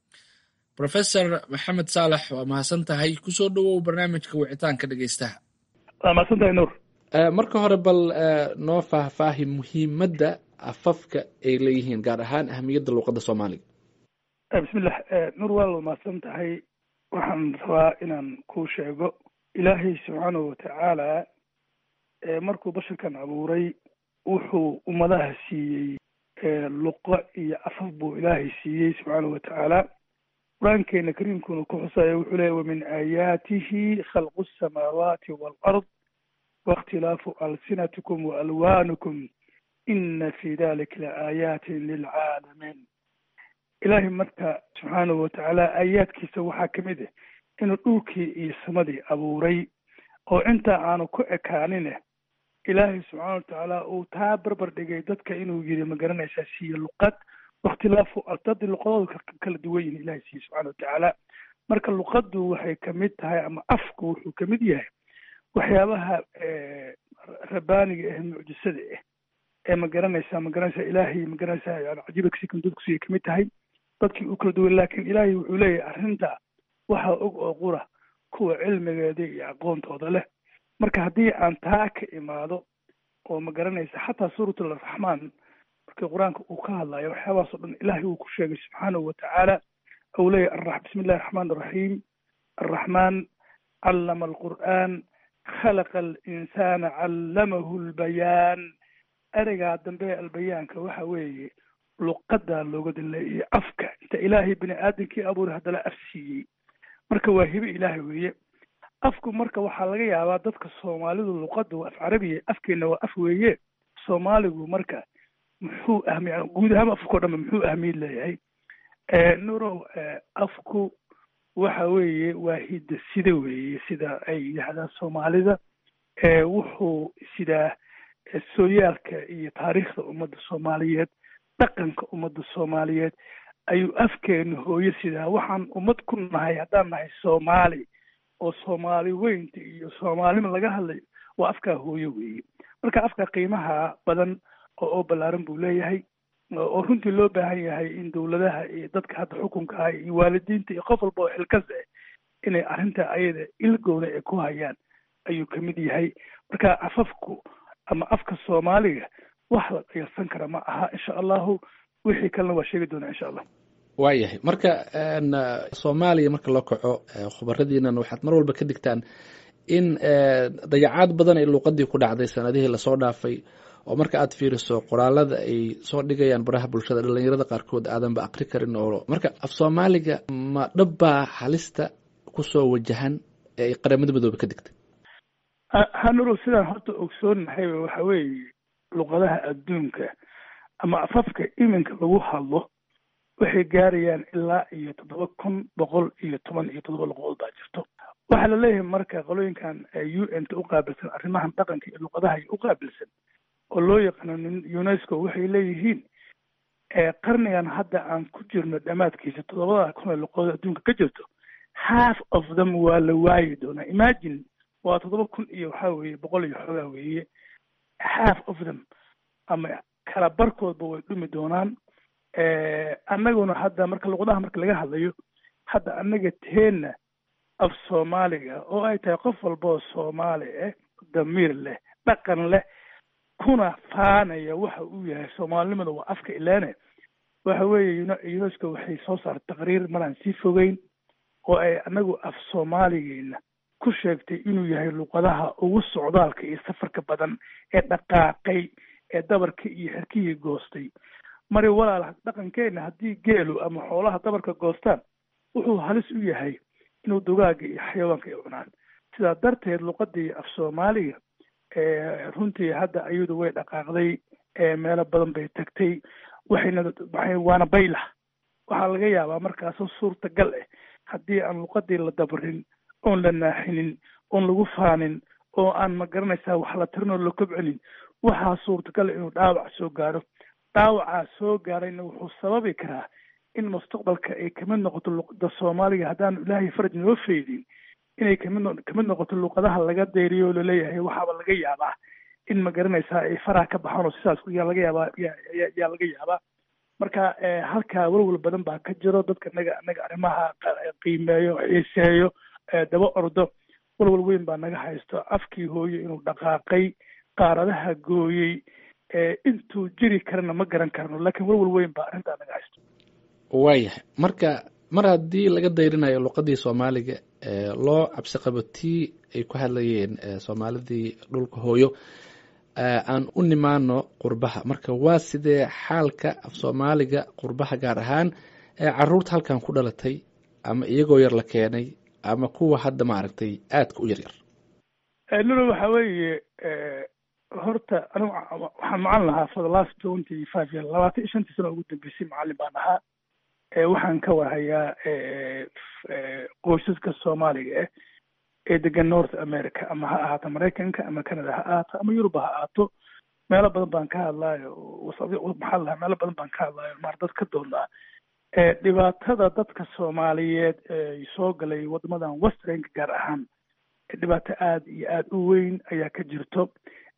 brofesor maxamed saalax waa mahadsan tahay kusoo dhowow barnaamijka wicitaanka dhegaystaha waa mahadsantahay nuur marka hore bal noo faahfaahi muhiimadda afafka ay leeyihiin gaar ahaan ahamiyadda luuqadda soomaaliga bismillah nuur waa la mahadsan tahay waxaan rabaa inaan kuu sheego ilaahay subxaanahu watacaala markuu basharkan abuuray wuxuu ummadaha siiyey luqo iyo afaf buu ilaahay siiyey subxaanahu watacaala qur-aankeena kariimkuna ku xusaya wuxuu leeyahy wamin aayaatihi khalqu asamaawaati waalard waاkhtilaafu alsinatikum waalwaanukum ina fi dalika laaayatin lilcaalamiin ilaahay marka subxaanahu watacaala aayaadkiisa waxaa ka mid ah inuu dhulkii iyo samadii abuuray oo intaa aanu ku ekaanine ilaahay subxaana watacaala uu taa barbar dhigay dadka inuu yiri ma garanaysaa siiye luqad wakhtilaafu dad luqadooda kala duwan yihin ilahay siiye subxana watacaala marka luqaddu waxay kamid tahay ama afku wuxuu kamid yahay waxyaabaha rabaaniga ah mucjisada ah ee ma garanaysaa ma garanaysaa ilaahay ma garanaysaa yani cajiiba sikan dadkusiiya kamid tahay dadkii u kala duwan laakiin ilaahay wuxuu leeyahay arrinta waxaa og oo qura kuwa cilmigeeda iyo aqoontooda leh marka haddii aan taa ka imaado oo ma garanaysa xataa suurat alraxmaan markii qur-aanka uu ka hadlayo waxyaabahaas o dhan ilaahay uu ku sheegay subxaanahu watacaala ou leeyahy bismi illahi raxmaan raxiim arraxmaan callama alqur'aan khalaqa alinsana callamahu lbayaan ereygaa dambe albayaanka waxa weeye luqadaa looga dileeyay afka inta ilaahay bini aadamkii abuuray haddana af siiyey marka waa hibe ilaahay weeye afku marka waxaa laga yaabaa dadka soomaalidu luqadda waa af carabiya afkeenna waa af weeye soomaaligu marka muxuu ahmi guud ahaan afkao dhanba muxuu ahmiyad leeyahay nurow afku waxa weeye waa hidda sida weeye sida ay yidhahdaan soomaalida wuxuu sidaa sooyaalka iyo taariikhda ummadda soomaaliyeed dhaqanka ummadda soomaaliyeed ayuu afkeenu hooyo sidaa waxaan ummad ku nahay haddaan nahay soomaali oo soomaali weynta iyo soomaalima laga hadlayo waa afkaa hooyo weeye marka afka qiimaha badan oo oo ballaaran buu leeyahay oo runtii loo baahan yahay in dowladaha iyo dadka hadda xukunka ah iyo waalidiinta iyo qof walba oo xilkas ah inay arrinta ayada ilgowna ay ku hayaan ayuu kamid yahay marka afafku ama afka soomaaliga wax la dhayalsan kara ma aha insha allahu wixii kalena waa sheegi doonaa insha allah waayahay marka soomaaliya marka loo kaco khubaradiinan waxaad mar walba ka digtaan in dayacaad badan ay luuqadii ku dhacday sanadihii lasoo dhaafay oo marka aad fiiriso qoraalada ay soo dhigayaan baraha bulshada dhalinyarada qaarkood aadanba aqri karin oo marka af soomaaliga ma dhabbaa halista kusoo wajahan ee ay qaramada midoobe ka digtay hanuro sidaan horta ogsoonahay waxa weeye luqadaha adduunka ama afafka iminka lagu hadlo waxay gaarayaan ilaa iyo toddoba kun boqol iyo toban iyo toddoba luqadood baa jirto waxaa la leeyahay marka qolooyinkan u n ta u qaabilsan arrimahan dhaqanka iyo luqadaha u qaabilsan oo loo yaqaano unesco waxay leeyihiin qarnigan hadda aan ku jirno dhammaadkiisa toddobada kun ee luqadood adduunka ka jirto half of them waa la waayi doonaa imagine waa toddoba kun iyo waxaa weeye boqol iyo xoogaa weeye half of them ama kala barkoodba way dhumi doonaan annaguna hadda marka luqadaha marka laga hadlayo hadda annaga teenna af soomaaliga oo ay tahay qof walboo soomaali ah damiir leh dhaqan leh kuna faanaya waxa uu yahay soomaalinimada waa afka ilaane waxa weeye unesco waxay soo saartay taqriir maraan sii fogeyn oo ay annagu af soomaaligeena ku sheegtay inuu yahay luqadaha ugu socdaalka iyo safarka badan ee dhaqaaqay ee dabarka iyo xerkihii goostay mari walaal dhaqankeenna haddii geelu ama xoolaha dabarka goostaan wuxuu halis u yahay inuu dugaaga iyo xayawaanka ay cunaan sidaa darteed luqadii af soomaaliga runtii hadda iyadu way dhaqaaqday meelo badan bay tagtay waxayna waxay waana baylah waxaa laga yaabaa markaasoo suurtagal ah haddii aan luqadii la dabrin oon la naaxinin oon lagu faanin oo aan ma garanaysaa wax la tirin oo la kobcinin waxaa suurtagal inuu dhaawac soo gaaro dhaawacaa soo gaarayna wuxuu sababi karaa in mustaqbalka ay kamid noqoto luqada soomaaliga haddaanu ilaahay faraj noo feydin inay kamid kamid noqoto luqadaha laga deyriyo oo laleeyahay waxaaba laga yaabaa in ma garanaysaa ay faraha ka baxaan oo sidaas yaa laga yaabaa yaa laga yaabaa marka halkaa walwal badan baa ka jiro dadka naga naga arrimaha qiimeeyo xiiseeyo daba ordo walwal weyn baa naga haysto afkii hooyo inuu dhaqaaqay qaaradaha gooyey intuu jiri karana ma garan karno laakiin walwal weyn baa arrintaa naga haysto waayahay marka mar haddii laga dayrinayo luqadii soomaaliga loo cabsi qabo tii ay ku hadlayeen soomaalidii dhulka hooyo aan u nimaano qurbaha marka waa sidee xaalka af soomaaliga qurbaha gaar ahaan caruurta halkan ku dhalatay ama iyagoo yar la keenay ama kuwa hadda maaragtay aadka u yaryar lolo waxa weeye horta anigu waxaan macalin lahaa for the last twenty five year labaatan iyo shantii sano ugu dambeysay macalin baan ahaa waxaan ka warhayaa qoysaska soomaaliga ah ee degan north america ama ha ahaato maraykanka ama canada ha ahaato ama yuruba ha ahaato meelo badan baan ka hadlaayo maxaa lahaa meelo badan baan ka hadlaayo maar dad ka doonaa dhibaatada dadka soomaaliyeed ee soo galay wadamadan westernka gaar ahaan dhibaato aada iyo aada u weyn ayaa ka jirto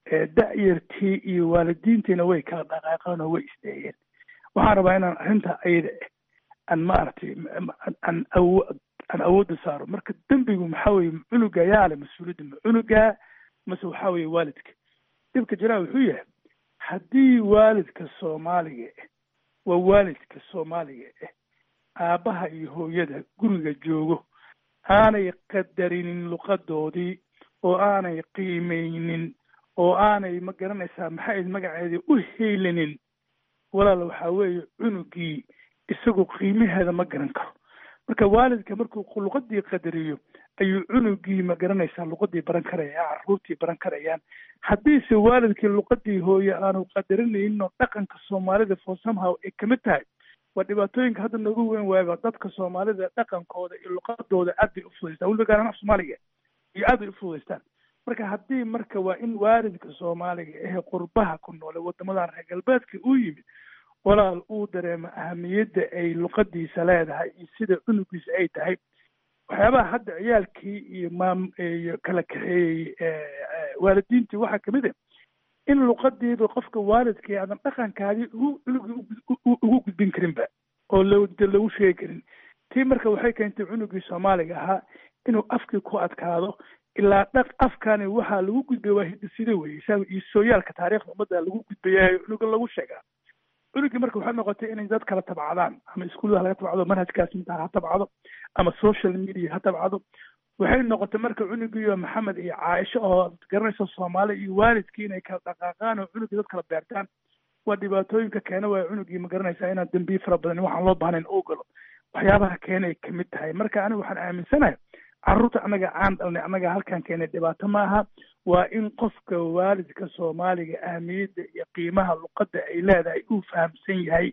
da-yartii iyo waalidiintiina way kala dhaqaaqeen oo way isdeeyeen waxaan rabaa inaan arrinta ayada aan maaragtay aan awo aan awoodda saaro marka dembigu maxaa weye cunuga yaale mas-uuliyadda ma cunuga mase waxaa weye waalidka dhibka jiraa wuxuu yahay haddii waalidka soomaaliga ah waa waalidka soomaaliga ah aabbaha iyo hooyada guriga joogo aanay qadarinin luqadoodii oo aanay qiimeynin oo aanay ma garanaysaa maxay magaceedii u heylinin walaal waxaa weeye cunugii isagu qiimaheeda ma garan karo marka waalidka markuu luqadii qadariyo ayuu cunugii ma garanaysaa luqadii baran karaya caruurtii baran karayaan haddiise waalidkii luqadii hooye aanu qadarinaynin oo dhaqanka soomaalida for somehow ay kamid tahay waa dhibaatooyinka hadda noogu weyn waayba dadka soomaalida dhaqankooda iyo luqadooda aad bay ufudaystaan weliba gaar ahaan af soomaaliga iyo aad bay ufudaystaan marka haddii marka waa in waalidka soomaaliga ahe qurbaha ku noole wadamadan reer galbeedka uu yimid walaal uu dareemo ahamiyadda ay luqadiisa leedahay iyo sida cunugiisa ay tahay waxyaabaha hadda ciyaalkii iyo maam iyo kala kaxeeyey waalidiintii waxaa kamid a in luqadiiba qofka waalidkii aadan dhaqankaadii ugu cunugii ugu gudbin karinba oo lode lagu sheegi karin tii marka waxay keentay cunugii soomaaliga ahaa inuu afkii ku adkaado ilaa dhaq afkani waxaa lagu gudbay waa hidisida weye isaga iyo sooyaalka taariikhda ummadda lagu gudbayayo cunuga lagu sheegaa cunugii marka waxay noqotay inay dad kala tabcadaan ama iskuullaha laga tabcado manhajkaas mintaa ha tabcado ama social media ha tabcado waxay noqotay marka cunugiiyo maxamed iyo caaisho oo garanaysa soomaali iyo waalidkii inay kala dhaqaaqaan oo cunugii dad kala beertaan waa dhibaatooyinka keena waaya cunugii ma garanaysaa inaan dembiye fara badan waxaan loo baahnayn oo galo waxyaabaha keenay kamid tahay marka aniga waxaan aaminsanahay carruurta annaga aan dhalnay annaga halkan keenay dhibaato maaha waa in qofka waalidka soomaaliga ahmiyadda iyo qiimaha luqadda ay leedahay uu fahamsan yahay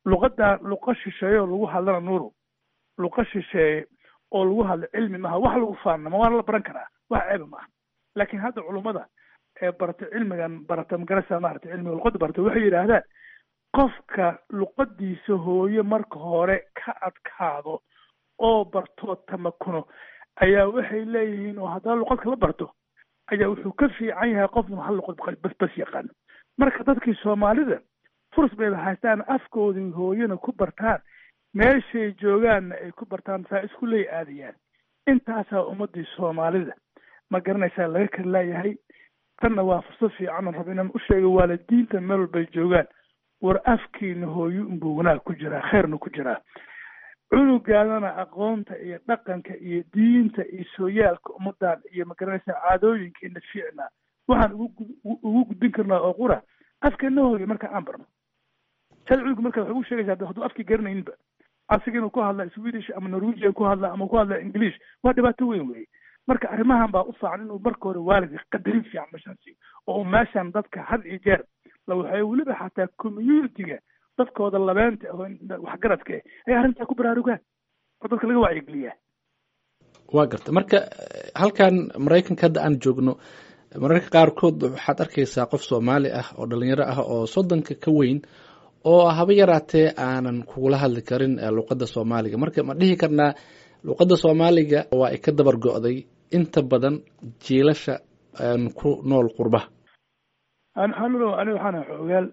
luqadda luqa shisheeye oo lagu hadlana nuuru luqa shisheeye oo lagu hadlo cilmi maaha wax lagu faanama waana la baran karaa wax ceeba maaha laakiin hadda culummada ee barata cilmigan barata magarasa maarata cilmiga luqadda barata waxay yidhaahdaan qofka luqadiisa hooye marka hore ka adkaado oo bartoo tamakuno ayaa waxay leeyihiin oo haddana luqadka la barto ayaa wuxuu ka fiican yahay qofna hal luqad bas bas yaqaano marka dadkii soomaalida furs bayba haystaan afkoodii hooyana ku bartaan meeshay joogaanna ay ku bartaan saa isku ley aadayaan intaasaa ummadii soomaalida ma garanaysaa laga kala laayahay tanna waa fursad fiican oo raba inaan u sheego waalidiinta meel walbay joogaan war afkiina hooyo unbuu wanaag ku jiraa khayrna ku jiraa cunugaadana aqoonta iyo dhaqanka iyo diinta iyo sooyaalka ummadan iyo magaranaysaa caadooyinkeena fiicnaa waxaan ugu ugu gudbin karnaa oo qura afkeena hooyo marka aan barno sad cunuga marka waxay ugu sheegaysaa hadduu afkii garanayninba asiga inuu ku hadla swedish ama norwegian ku hadla ama ku hadla english waa dhibaato weyn weye marka arrimahan baa u fiican inuu marka hore waalidka qadarin fiican meeshaan siiyo oo uu meeshaan dadka had iyo jeer la waxay weliba xataa communitiga dadkooda labeenta oo waxgaradka eh ay arrintaa ku baraarugaan oo dadka laga wacyigeliyaa waa garta marka halkan maraykanka hadda aan joogno mararka qaarkood waxaad arkaysaa qof soomaali ah oo dhalinyaro ah oo soddonka ka weyn oo haba yaraatee aanan kugula hadli karin luqadda soomaaliga marka ma dhihi karnaa luqadda soomaaliga waa ay ka dabar go'day inta badan jiilasha ku nool qurbaha anxanulo aniga waxaana xoogaal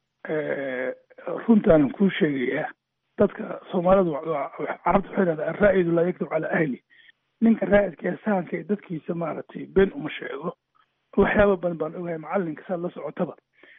runtaanan kuu sheegayaa dadka soomaalidu carabta waxay dhahdaa araa'idu laa yakdub calaa ahli ninka raa'idka ee sahanka ee dadkiisa maaragtay been uma sheego waxyaaba badan baan ogahay macalinka saad la socotaba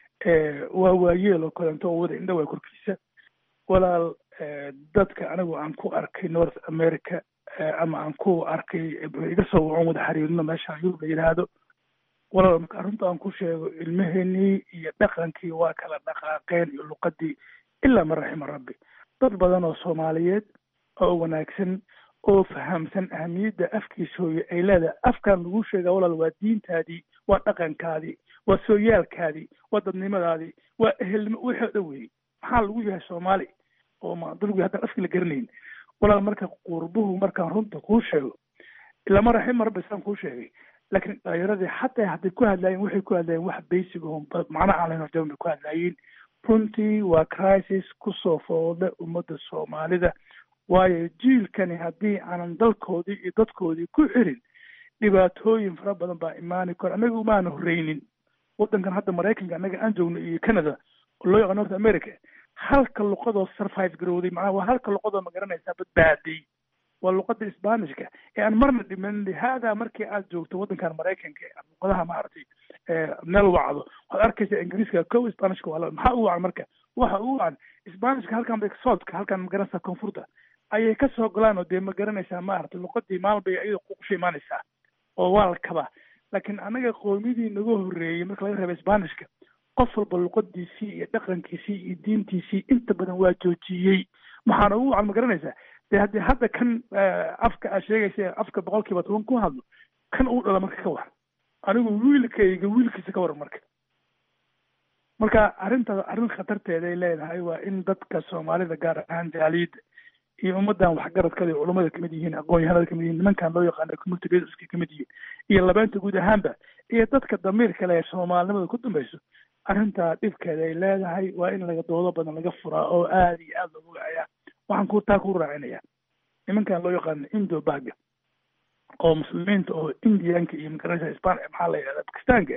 waa waayeel oo kaleento oo wada indha waa korkiisa walaal dadka anigu aan ku arkay north america ama aan ku arkay iga soo wacan wada xiriirino meesha yurub la yidhaahdo walaal marka arrinta aan ku sheego ilmaheenii iyo dhaqankii waa kala dhaqaaqeen iyo luqadii ilaa man raxima rabbi dad badan oo soomaaliyeed oo wanaagsan oo fahamsan ahamiyadda afkiisa hooye ay leedahay afkan lagu sheegaa walaal waa diintaadii waa dhaqankaadii waa sooyaalkaadii waa dadnimadaadii waa ehelnimo wixii o dhan weeyey maxaa lagu yahay soomaali oo ma dadgu haddaan afki la garanayn walaal marka qurbuhu markaan runta kuu sheego ilama raxima rabbi saan kuu sheegay laakiin dhalinyaradii xataa hadday ku hadlaayeen waxay ku hadlaayeen wax basic oo macno aan lahayn horjaban bay ku hadlaayeen runtii waa crisis kusoo foolda ummadda soomaalida waayo jiilkani haddii aanan dalkoodii iyo dadkoodii ku xirin dhibaatooyin fara badan baa imaani karo annaga umaana horreynin waddankan hadda maraykanka annaga aan joogno iyo canada oo loo yaqaan north america halka luqadoo survive garowday macnaha waa halka luqadoo ma garanaysaa badbaaday waa luqada sbanishka ee aan marna dhiman lihaada markii aad joogto waddankan maraykanka luqadaha maaragtay meel wacdo waxaad arkaysaa ingiriiska kow sbanishka waa maxaa u wacan marka waxa u wacan sbanishka halkan bay soodka halkan ma garanaysaa koonfurta ayay kasoo golaan oo dee ma garanaysaa maaragtay luqadii maalin bay iyada ququsha imaanaysaa oo waa la kabaa laakiin anaga qoomidii naga horreeyey marka laga reeba sbanishka qof walba luqadiisii iyo dhaqankiisii iyo diintiisii inta badan waa joojiyey maxaana ugu wacan ma garanaysaa dee haddii hadda kan afka aad sheegaysa afka boqol kiiba toban ku hadlo kan uu dhala marka ka waran anigu wiilkayga wiilkiisa ka waran marka marka arrintaas arrin khatarteeday leedahay waa in dadka soomaalida gaar ahaan jaaliyadda iyo ummadan waxgaradkada iyo culummada kamid yihiin aqoon-yahanada kamid yihiin nimankan loo yaqaano community leaderska kamid yihiin iyo labeenta guud ahaanba iyo dadka damiirka le ee soomaalinimada ku dambayso arrintaa dhibkeeda ay leedahay waa in laga doodo badan laga furaa oo aada iyo aada loogu wacayaa waxaan ku taa ku raacinaya nimankan loo yaqaano indo baga oo muslimiinta oo indianka iyo magaranaysa span maxaa la yidhahda bakistaanka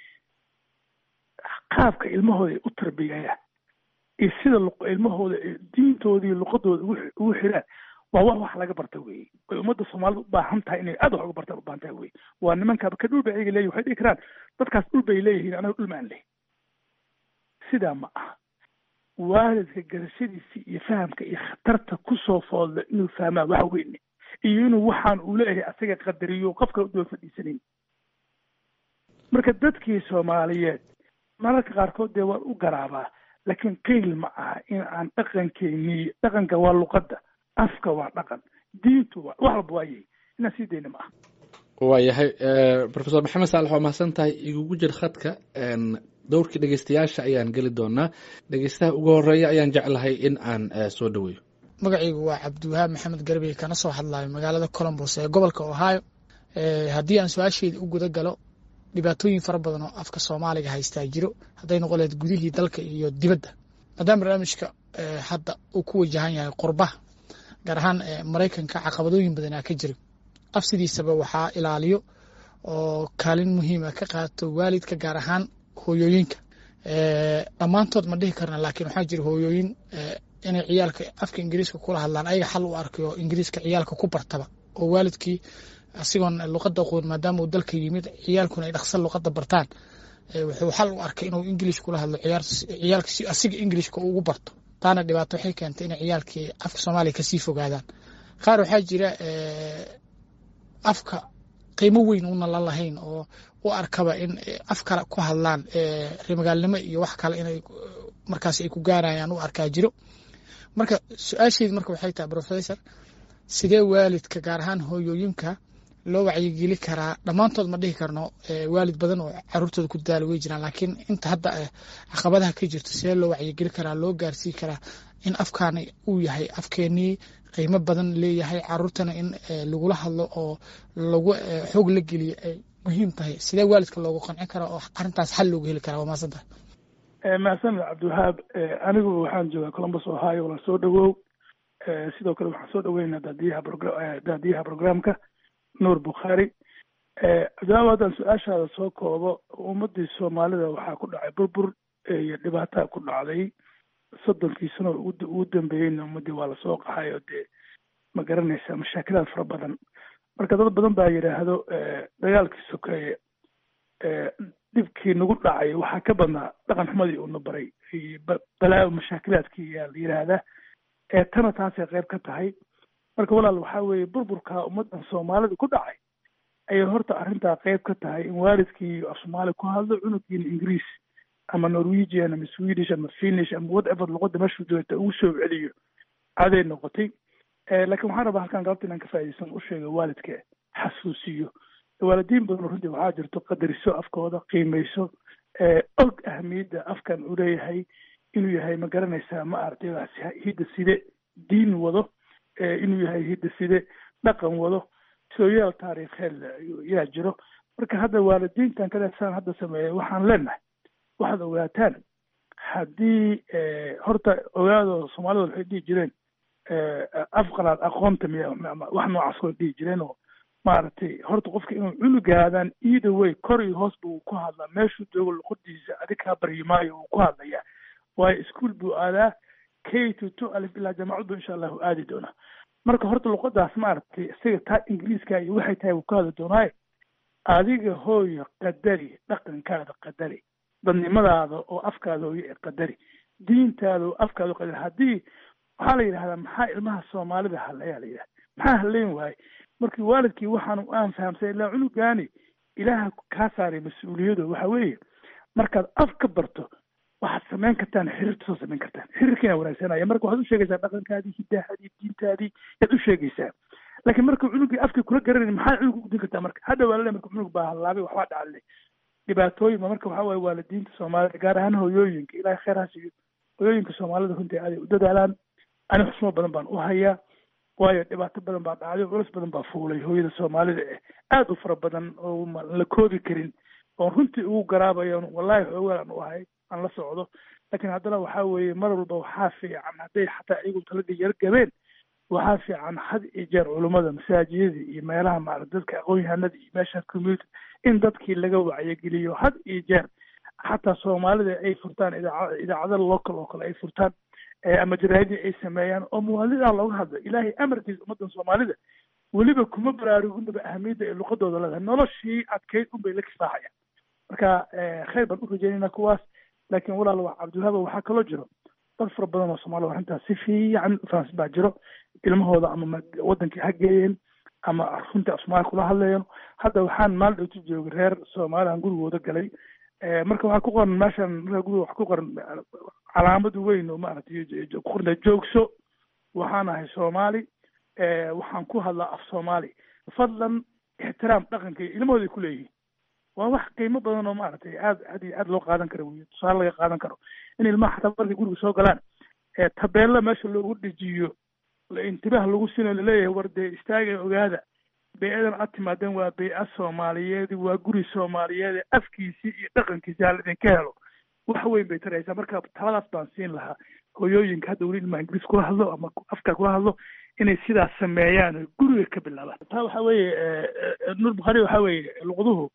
qaabka ilmahooda ay u tarbiyayaan iyo sida ilmahooda diintooda iyo luqadooda ugu xiraan waa wax wax laga barta weye way ummadda soomaalida u baahan tahay inay aad wax uga bartaan u baahan tahay weye waa nimankaaba ka dhul bay ayaga leeyihin waxay dhihi karaan dadkaas dhul bay leeyihiin anaga dhul maan leh sidaa ma aha waalidka garashadiisa iyo fahamka iyo khatarta kusoo foodla inuu fahmaa wax weyne iyo inuu waxaan uu leeyahay asaga qadariyo qofka udaba fadhiisanayn marka dadkii soomaaliyeed mararka qaarkood dee waan u garaabaa laakiin qiil ma aha in aan dhaqankeennii dhaqanka waa luqadda afka waa dhaqan diintu waa wax walba waayay inaan sii dayna ma aha waayahay professor maxamed saalax waa mahadsan tahay igugu jir khadka dowrkii dhegeystayaasha ayaan geli doonaa dhegeystaha ugu horeeya ayaan jeclahay in aan soo dhaweeyo magacaygu waa cabdiwahaab maxamed garbey kana soo hadlayo magaalada colombos ee gobolka ohio haddii aan su-aasheeda u guda galo dhibaatooyin fara badan oo afka soomaaliga haystaa jiro hadday noqon lahayd gudihii dalka iyo dibadda maadaama barnaamijka hadda uu ku wajahan yahay qurbaha gaar ahaan maraykanka caqabadooyin badanaa ka jiro af sidiisaba waxaa ilaaliyo oo kaalin muhiima ka qaato waalidka gaar ahaan hooyooyinka dhammaantood ma dhihi karna laakiin waxaa jira hooyooyin inay ciyaalka afka ingiriiska kula hadlaan ayaga xal u arkay oo ingiriiska ciyaalka ku bartaba oo waalidkii asigoon luqada aqoon maadaama uu dalka yimid ciyaalkuna ay dhaqsan luqada bartaan wuxuu xal u arkay inuu ingilish kula hadlo ciyaalka si asiga ingilishka ugu barto taana dhibaato waxay keentay inay ciyaalkii afka soomaaliya kasii fogaadaan qaar waxaa jira afka qiimo weyn una la lahayn oo u arkaba in af kale ku hadlaan remagaalnimo iyo wax kale inay markaas ay ku gaarayaan u arkaa jiro marka su-aasheedu marka waxay tahay professor sidee waalidka gaar ahaan hooyooyinka loo wacyigeli karaa dhammaantood ma dhihi karno waalid badan oo caruurtooda ku daala wey jiraan laakiin inta hadda caqabadaha ka jirto sidee loo wacyigeli karaa loo gaarsii karaa in afkaani uu yahay afkeenii qiimo badan leeyahay caruurtana in lagula hadlo oo lagu xoog la geliyo ay muhiim tahay sidee waalidka loogu qancin karaa oo arintaas xal loogu heli karaa waa mahadsan tahay mahadsanid cabdiwahaab anigu waxaan joogaa columbus ohio la soo dhawow sidoo kale waxaan soo dhaweynaa daadiyaha daadiyaha programka nuur bukhaari cabdiwahaab haddaan su-aashaada soo koobo ummadii soomaalida waxaa ku dhacay burbur iyo dhibaataa ku dhacday soddonkii sano ugu dambeeyeyna ummadii waa lasoo qaxay oo dee ma garanaysa mashaakilaad fara badan marka dad badan baa yidhaahdo dagaalkii sokeeye dhibkii nagu dhacay waxaa ka badnaa dhaqan xumadii uuna baray balaa mashaakilaadkii yaa la yidhaahdaa ee tana taasay qayb ka tahay marka walaal waxaa weeye burburka ummaddan soomaalida ku dhacay ayay horta arrintaa qayb ka tahay in waalidkii af soomaali ku hadlo cunugiina ingiriis ama norwegian ama swedish ama finish ama whatever luqada meeshuu joogta ugu soo celiyo caday noqotay laakiin waxaan rabaa halkan galabta inaan ka faaidaysan u sheego waalidka xasuusiyo waalidiin badan runtii waxaa jirto qadariso afkooda qiimeyso og ahamiyadda afkan uu leeyahay inuu yahay ma garanaysaa ma aragtay hidda side diin wado inuu yahay hidda side dhaqan wado sooyaal taariikheed yaa jiro marka hadda waalidiintan kaleesaan hadda sameeya waxaan leenahay waxaad ogaataan haddii horta ogaado soomaalida waxay dhihi jireen afqalaad aqoonta miya wax noocaas koo dhihi jireen oo maaragtay horta qofka inuu cunugaadaan either way kor iyo hoos buu ku hadlaa meeshuu joogo luqadiisa adig kaa baryi maayo wuu ku hadlayaa waayo ischool buu aadaa k to two alif ilaa jaamacad buu insha allahu aadi doonaa marka horta luqadaas maaragtay isaga taa ingiriiska iyo waxay tahay wuu ka hadli doonaaye adiga hooyo qadari dhaqankaada qadari dadnimadaada oo afkaada hooyo ee qadari diintaada oo afkaada oo qadari haddii waxaa la yidhahdaa maxaa ilmaha soomaalida hadlayaa la yidhahda maxaa hadlayn waaye markii waalidkii waxaan aan fahamsay ilaa cunugaani ilaaha kaa saaray mas-uuliyadu waxa weeye markaad af ka barto waxaad samayn kartaan xiriirta soo samayn kartaan xiriirkiina wanaagsanaya marka waxaad u sheegaysaa dhaqankaadii hidaahadii diintaadii yaad u sheegaysaa laakiin marka cunugii afkii kula garanayni maxaa cunug ugudin kartaa marka hadda waa lale marka cunug baa hallaabay waxbaa dhacale dhibaatooyin ba marka waxaa waaye waalidiinta soomaalida gaar ahaan hooyooyinka ilaahay khayr ha siiyo hooyooyinka soomaalida runtii aaday u dadaalaan ani xusumo badan baan u hayaa waayo dhibaato badan baa dhacday culus badan baa fuulay hooyada soomaalida eh aad u fara badan oo la koobi karin oon runtii ugu garaabayo wallahi xoogaan aan u ahay aan la socdo laakiin haddana waxaa weeye mar walba waxaa fiican hadday xataa iyagu taladii yar gabeen waxaa fiican had iyo jeer culummada masaajidada iyo meelaha maarata dadka aqoon-yahanada iyo meesha community in dadkii laga wacyageliyo had iyo jeer xataa soomaalida ay furtaan idaaca idaacada local oo kale ay furtaan ama jaraadii ay sameeyaan oo muwaadinidaa looga hadlo ilaahay amarkiisa ummaddan soomaalida weliba kuma baraaruginaba ahamiyadda ay luqadooda leedahay noloshii adkeyd unbay la kifaaxayaan marka khayr baan u rajeynayna kuwaas laakiin walaal waa cabdiwahaaba waxaa kaloo jiro dad fara badan oo soomaalida arrintaas si fiican fahamsan baa jiro ilmahooda ama wadankii ha geeyeen ama runtii af soomaaliya kula hadlayeen hadda waxaan maalin dhowti joogay reer soomaaliyan gurigooda galay marka waxaa ku qoran meeshan marka guriga wax ku qoran calaamad weyn oo maaragtay ku qorna joogso waxaan ahay soomaali waxaan ku hadlaa af soomaali fadlan ixtiraam dhaqanka iyo ilmahooday ku leeyihiin waa wax qiimo badan oo maaragtay aad aad iyo aad loo qaadan karo wey tusaale laga qaadan karo in ilmaha xataa markay guriga soo galaan tabeella meesha loogu dhejiyo intibaah lagu sino laleeyahay war dee istaaga ogaada bey-adan aad timaadeen waa bey-a soomaaliyeed waa guri soomaaliyeed afkiisii iyo dhaqankiisi hala idinka helo wax weyn bay taraysaa marka taladaas baan siin lahaa hoyooyinka hadda weli ilmaha ingiriis kula hadlo ama afka kula hadlo inay sidaas sameeyaan oo guriga ka bilaabaan taa waxa weeye nuur bukhaari waxa weeye luqduhu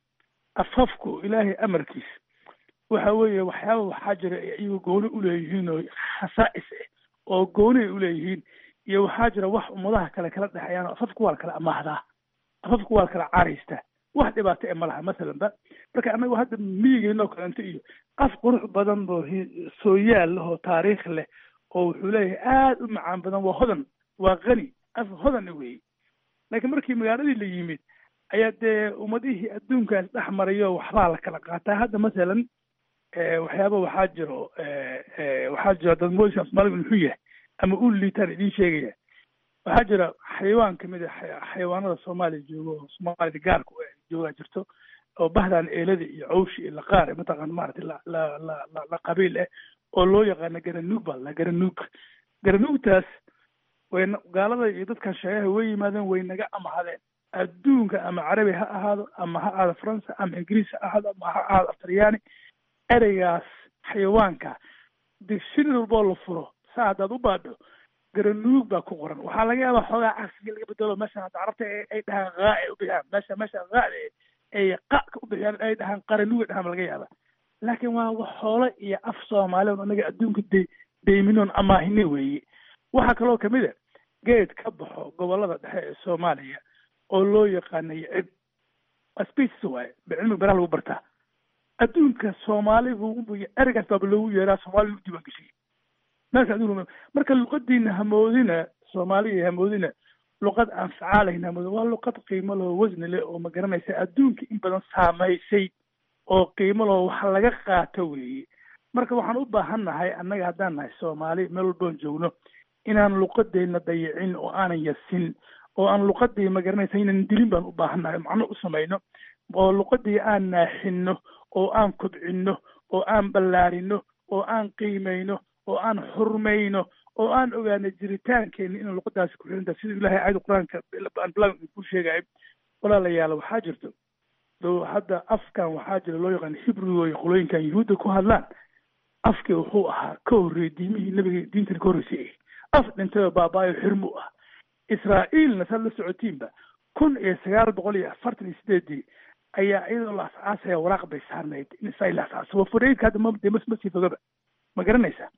afafku ilaahay amarkiis waxa weeye waxyaaba waxaa jira iyagu gooni uleeyihiin oo khasaa'is ah oo gooni ay uleeyihiin iyo waxaa jira wax ummadaha kale kala dhexeeyaan oo afafku waa la kala amaahdaa afafku waa la kala caraystaa wax dhibaato e ma laha masalan ba marka anagu hadda miyigeena oo kalento iyo af qurux badan oo sooyaal leh oo taariikh leh oo wuxuu leeyahay aad u macaan badan waa hodan waa qani af hodan weeye laakiin markii magaaladii la yimid ayaa dee ummadihii adduunkaas dhex marayo waxbaa la kala qaataa hadda masalan waxyaaba waxaa jiro waxaa jiro dad moodisa soomaaligu muxuu yahay ama u liitaan idiin sheegaya waxaa jira xayawaan kamid a xayawaanada soomaaliya joogo oo soomaalida gaarka joogaa jirto oo bahdan eelada iyo cawshi iyo laqaar mataqaan maaragtay la la la la la qabiil ah oo loo yaqaano garanuug baa la garanuug garanuugtaas way gaalada iyo dadkan sheegaha way yimaadeen way naga amahadeen adduunka ama carabi ha ahaado ama ha ahaado faransa ama ingiriis ha ahaado ama ha ahaado aftaryaani ereygaas xayawaanka dictionary walboo la furo saa haddaad u baadho garanuug baa ku qoran waxaa laga yaabaa xoogaa cagsiga laga bedelo meeshan hadda carabta ay dhahaan haa ay u bixiyaan meesha meesha haada ay qa ka u bixiyaan ay dhahaan qaranuug ay dhahaan laga yaaba laakiin waa wax xoolo iyo af soomaaliya anaga adduunka de deyminoon amaahine weeye waxaa kaloo kamid a geed ka baxo gobolada dhexe ee soomaaliya oo loo yaqaanayo cib species waaye cilmiga beraha lagu bartaa adduunka soomaaligu ereygaas baaba loogu yeeraa soomaaliya u diiwaan geshiyay meesha adduunka marka luqadiina hamoodina soomaaliya hamoodina luqad aan facaalayn hamoodina waa luqad qiimo leh oo wasni leh oo ma garanaysa adduunka in badan saamaysay oo qiimo leh oo wax laga qaato weeye marka waxaan u baahan nahay annaga haddaan nahay soomaali meel walboon joogno inaan luqadeenna dayicin oo aanan yasin oo aan luqadii ma garanaysa inaan dilin baan u baahan nahay macno u samayno oo luqadii aan naaxinno oo aan kobcinno oo aan ballaarino oo aan qiimayno oo aan xurmayno oo aan ogaano jiritaankeena inaan luqadaasi ku xirinta sida ilahay aayada qur-aanka aan bilan ku sheegay walaalayaal waxaa jirto do hadda afkan waxaa jira loo yaqaan hibru iyo qolooyinkan yuhuudda ku hadlaan afkii wuxuu ahaa ka horreeyey diimihii nabiga diintana ka horreysay af dhintayoo baabaayo xirmu ah israa'iilna saad la socotiinba kun iyo sagaal boqol iyo afartan iyo sideedii ayaa iyadoo la asaasaya waraaq bay saarnayd in israa'iil la asaaso waa fureydka hadda ma de ma sii fogaba ma garanaysaa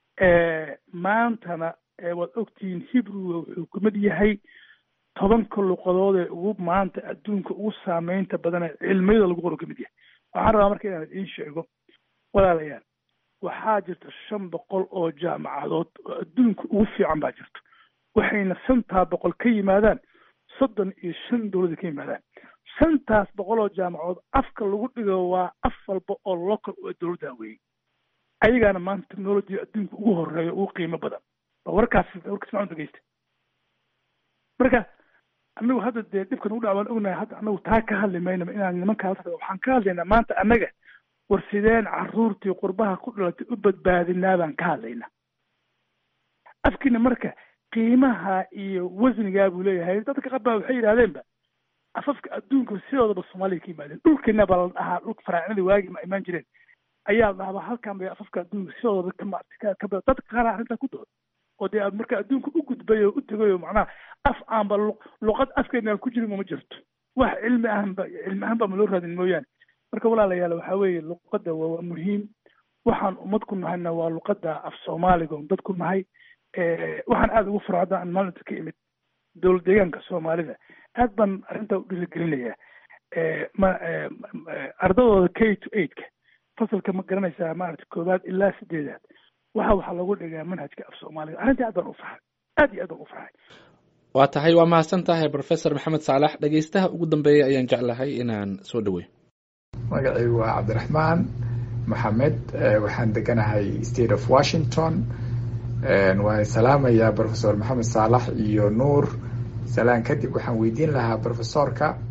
maantana waad ogtihiin hibruga wuxuu kamid yahay tobanka luqadood ee ugu maanta adduunka ugu saameynta badan ee cilmiyada lagu qoro kamid yahay waxaan rabaa marka inaan idiin sheego walaalayaal waxaa jirta shan boqol oo jaamacadood oo adduunka ugu fiican baa jirto waxayna shantaa boqol ka yimaadaan soddon iyo shan dowlada ka yimaadaan shantaas boqol oo jaamacadood afka lagu dhigo waa af walba oo local oo dowladda weeyey ayagaana maanta technology adduunka ugu horeeya ugu qiimo badan ba warkaas warkaas macun dhegeysta marka anagu hadda dee dhibkan ugu dhac baan ognahay hadda anagu taa ka hadli maynaba inaan nimankaa waxaan ka hadlaynaa maanta annaga war sideen caruurtii qurbaha ku dhalatay u badbaadinaa baan ka hadlaynaa afkiina marka qiimaha iyo wasnigaa buu leeyahay dadka qabaa waxay yidhahdeenba afafka adduunka sidoodaba soomaaliya ka yimaadeen dhulkeena baa la dhahaa dhulka faraacinada waagi ma imaan jireen ayaa la dhahabaa halkan bay afafka adduunka sidoodaba ka ka dadka qaar arrintaa ku dooda oo dee marka adduunka u gudbay oo u tegay oo macnaha af aanba luqad afkeena ku jirin uma jirto wax cilmi ahanba cilmi ahaan baa ma loo raadin mooyaane marka walaalayaal waxaa weeye luqadda waa muhiim waxaan ummad ku nahayna waa luqadda af soomaaliga on dad ku nahay waxaan aada ugu furo hadda aan maalinta ka imid dowlad deegaanka soomaalida aad baan arrintaa u dhiirigelinayaa ma ardadooda k to eightka fasalka ma garanaysaa maarata koowaad ilaa sideedaad waxa waxaa lagu dhigaa manhajka af soomaaliga arrintii aad baan u farxay aad iyo aad baan u farxay waa tahay waa mahadsan tahay professor maxamed saalax dhegeystaha ugu dambeeya ayaan jeclahay inaan soo dhaweeyo magacaygu waa cabdiraxmaan maxamed waxaan deganahay state of washington waan salaamayaa professor maxamed saalax iyo nuur salaan kadib waxaan weydiin lahaa professorka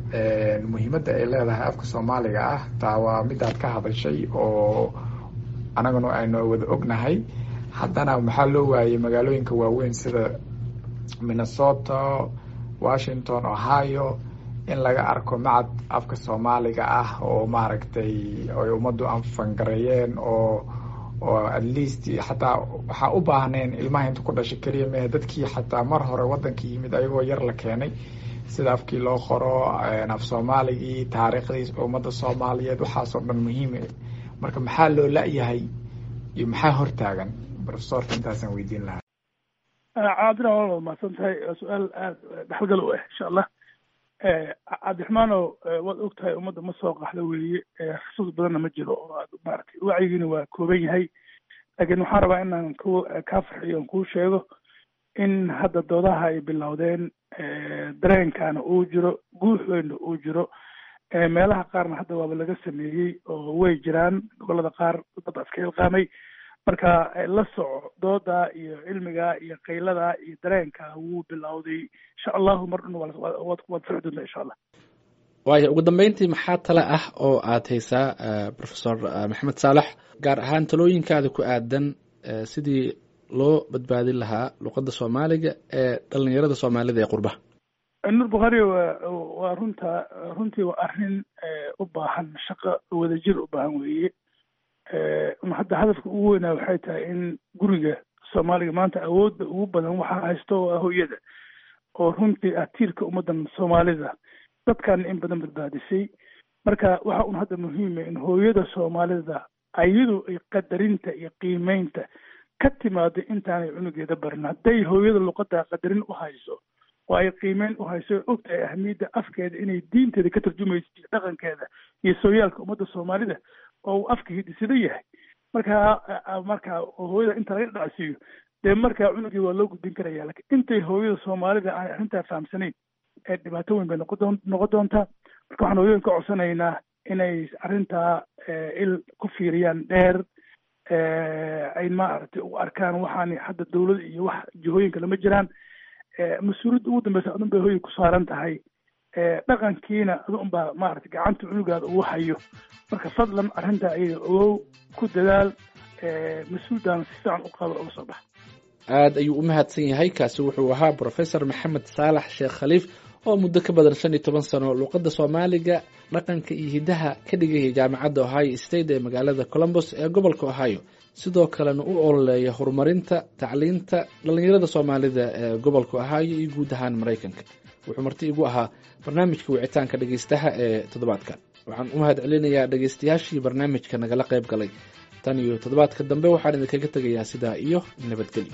muhiimadda ay leedahay afka soomaaliga ah taa waa midaad ka hadashay oo anaguna aynu wada ognahay haddana maxaa loo waayey magaalooyinka waaweyn sida minnesota washington ohio in laga arko macad afka soomaaliga ah oo maaragtay ay ummaddu anfangareeyeen oo oo at least xataa waxaa u baahneen ilmaha inta ku dhashay keliya mehe dadkii xataa mar hore waddanka yimid ayagoo yar la keenay sida afkii loo qoro af soomaaligii taariikhdii ummadda soomaaliyeed waxaasoo dhan muhiim marka maxaa loo la-yahay iyo maxaa hortaagan profesorka intaasaan weydiin lahaa cabdiraxmaan waa mahadsan tahay su-aal aada dhexalgal u ah insha allah cabdiraxmaanow waad og tahay ummadda ma soo qaxda weeye xusuus badanna ma jiro oo aad maaragtay wacyigiina waa kooban yahay laakiin waxaan rabaa inaan ku kaa farxiyo on kuu sheego in hadda doodaha ay bilowdeen dareenkaana uu jiro guuxoyna uu jiro meelaha qaarna hadda waaba laga sameeyey oo way jiraan gobolada qaar dad iska ilqaamay marka la soco dooda iyo cilmiga iyo qaylada iyo dareenka wuu bilowday insha allahu mar dhan waad soci doontaa insha allah waaya ugu dambeyntii maxaa tale ah oo aad haysaa professor maxamed saalax gaar ahaan talooyinkaada ku aadan sidii loo badbaadin lahaa luqadda soomaaliga ee dhalinyarada soomaalida ee qurbaha nur bukhari wa waa runta runtii waa arrin u baahan shaqo wadajir u baahan weeye hadda hadafka ugu weynaa waxay tahay in guriga soomaaliga maanta awoodda ugu badan waxaa haysto waa hooyada oo runtii ah tiirka ummaddan soomaalida dadkan in badan badbaadisay marka waxa un hadda muhiima in hooyada soomaalida ayadu ay qadarinta iyo qiimeynta ka timaado intaanay cunugeeda barin hadday hooyada luqadda qadarin u hayso oo ay qiimeyn u hayso og tahay ahmiyadda afkeeda inay diinteeda ka tarjumayso iyo dhaqankeeda iyo sooyaalka ummadda soomaalida oo uu afka hidisada yahay marka marka hooyada inta laga dhacsiiyo dee markaa cunugii waa loo gudbin karaya lakin intay hooyada soomaalida aanay arrintaa fahamsanayn ee dhibaato weyn bay noqon noqon doontaa marka waxaan hooyooyin ka codsanaynaa inay arrintaa il ku fiiriyaan dheer ay maaragtay u arkaan waxaani hadda dawlad iyo wax jihooyinka lama jiraan mas-uuliyadda ugu dambeysa adun bay hooyay ku saaran tahay dhaqankiina adun baa maaragtay gacanta cunugaada ugu hayo marka fadlan arrintaa ayada ogow ku dadaal mas-uuldaana si fiican u qaba uga soo baxa aad ayuu u mahadsan yahay kaasi wuxuu ahaa professor maxamed saalax sheekh khaliif oo muddo ka badan shan iyo toban sano luuqadda soomaaliga dhaqanka iyo hiddaha ka dhigaya jaamacadda ohio state ee magaalada colombos ee gobolka ohio sidoo kalena u ololeeya horumarinta tacliinta dhallinyarada soomaalida ee gobolka ohio iyo guud ahaan maraykanka wuxuu marti igu ahaa barnaamijka wicitaanka dhegeystaha ee toddobaadkan waxaan u mahad celinayaa dhegeystayaashii barnaamijka nagala qayb galay tan iyo toddobaadka dambe waxaan idinkaga tegayaa sidaa iyo nabadgelyo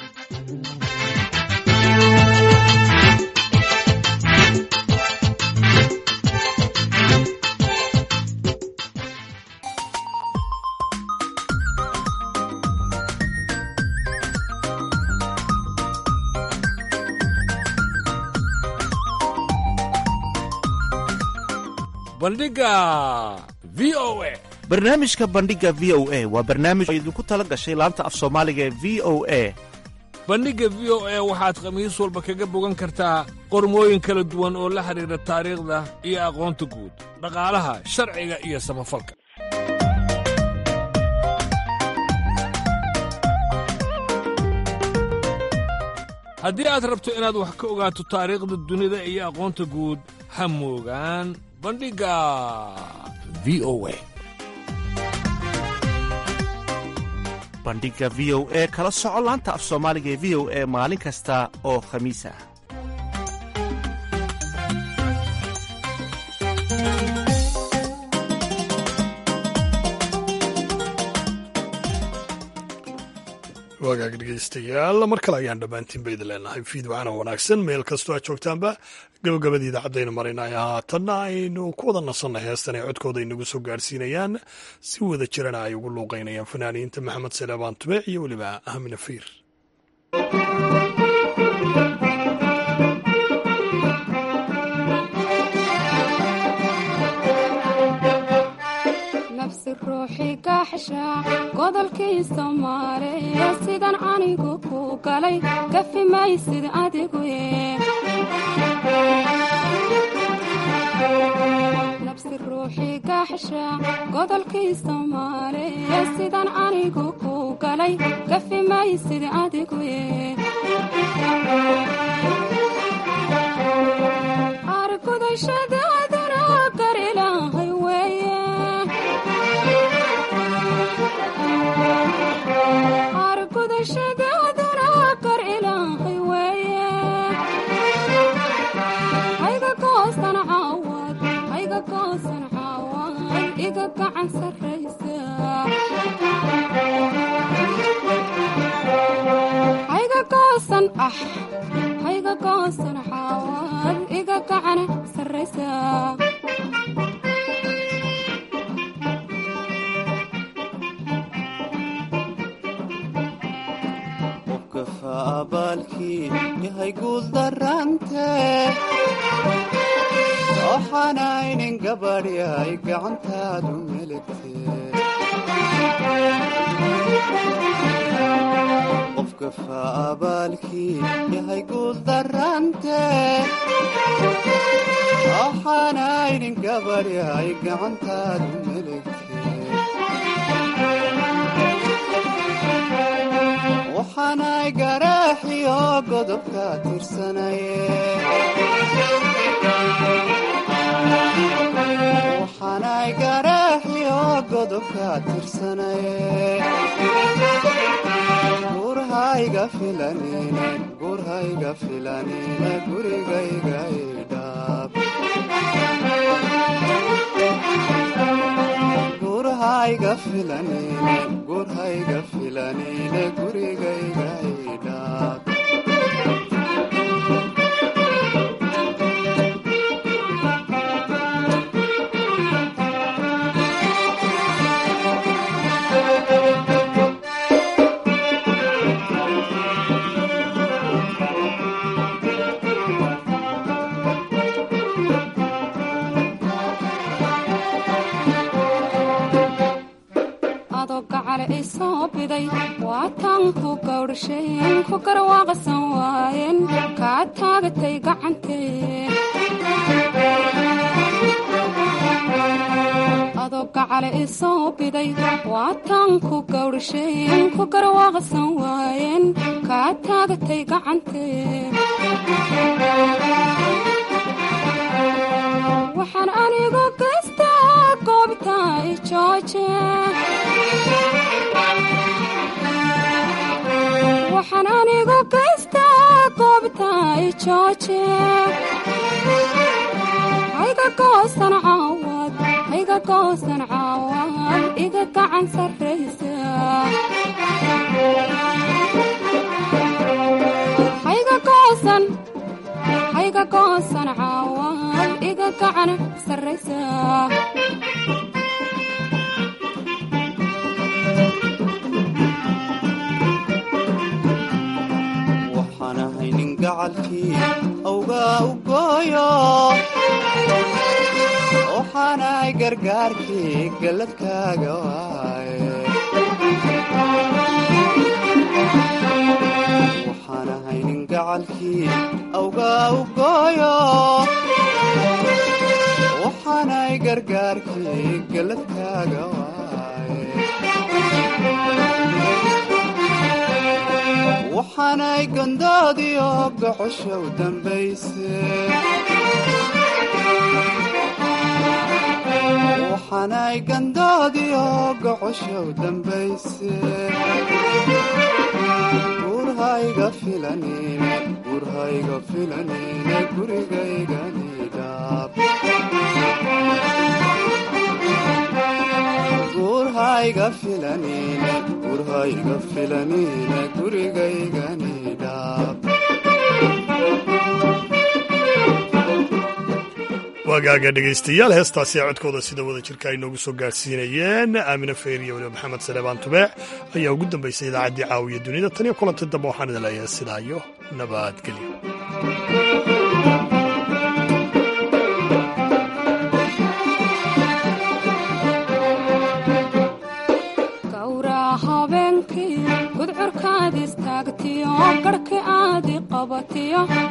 bandhiga v o a barnaamijka bandhiga v o a waa barnaamij oo idinku tala gashay laanta af soomaaliga ee v o a bandhigga v o a waxaad khamiis walba kaga bogan kartaa qormooyin kala duwan oo la xidhiidha taariikhda iyo aqoonta guud dhaqaalaha sharciga iyo samafalka haddii aad rabto inaad wax ka ogaato taariikhda dunida iyo aqoonta guud ha moogaan bandhigga v o a bandhiga v o e kala soco laanta af soomaaliga ee v o e maalin kasta oo khamiis ah wagaag dhegeystayaal mar kale ayaan dhammaantiin ba idin leenahay fiidwacana wanaagsan meel kastoo aad joogtaanba gabagabadii idaacadaynu marinay haatanna aynu ku wada nasanay heestan ay codkooda inagu soo gaarhsiinayaan si wada jirana ay ugu luuqaynayaan fanaaniinta maxamed saleebaan tubeec iyo weliba ahmina fiir godolkii soomaaliya sidan anigu ku galay kafi maysid adigu baxsha godolkii soomaaliya sidan anigu ku galay gafi maysid adigu argudashadaaduna gar ilaahay weeye argudashadaaduna gar ilaahay weeye hayga goosan caawad hayga goosan caawad iga gacan sarraysa hayga goosan ah hayga goosan caawad iga gacan sarraysa qofkafa abaalkii yahay guul darante waxaanaynin gabadh yahay gacantaadu meligte qofkafa abaalkii yahay guul darante waxaanaynin gabadh yahay gacantaadu meligte waxaanay garaaxiyo godobka tirsanaye waxaanay garaaxiyo godobka tirsanaye gurhayga filanine gurhayga filanine gurigayga idhaab gurhayga filanine gurhayga filanine gurigayga idhaab adoo gacale i soo biday waataan ku gawdhasheen ku garwaaqsan waayeen kaa taagatay gacantee adoo gacale i soo biday waataan ku gawdhasheen ku garwaaqsan waayeen kaa taagatay gacantee waxaan anigu gaystaa goobta i jooje waxaan anigu gaystaa goobta i jooje hayga goosan caawad hayga goosan caawad iga gacan sarraysa hayga goosan hayga goosan caawad iga gacan sarraysa waxaan ahay nin gacalkii awgaa u gooyo waxaanahay gargaarkii galladkaaga waaye waxaan ahay nin gacalkii awgaa u gooyo waxaanahay gargaarkii galladkaaga waaye waxaanay gandoodiyo gocosha u dambayse waxaanay gandoodiyo gocosha u dambayse gurhayga filanine gurhayga filanine gurigayganidhaab gurhayga filanine gurhayga filanine gurigayganidhaab waagaaga dhegaystayaal heestaasi codkooda sida wada jirka ay noogu soo gaadhsiinayeen aamine feyr iyo weliba maxamed saleebaan tubeec ayaa ugu dambaysay idaacaddii caawiya dunida tan iyo kulanti dambe waxaan idin leeyahay sidaa iyo nabadgelyo gawraa habeenkii gudcurkaad istaagtiyo garhki aadi qabatiyo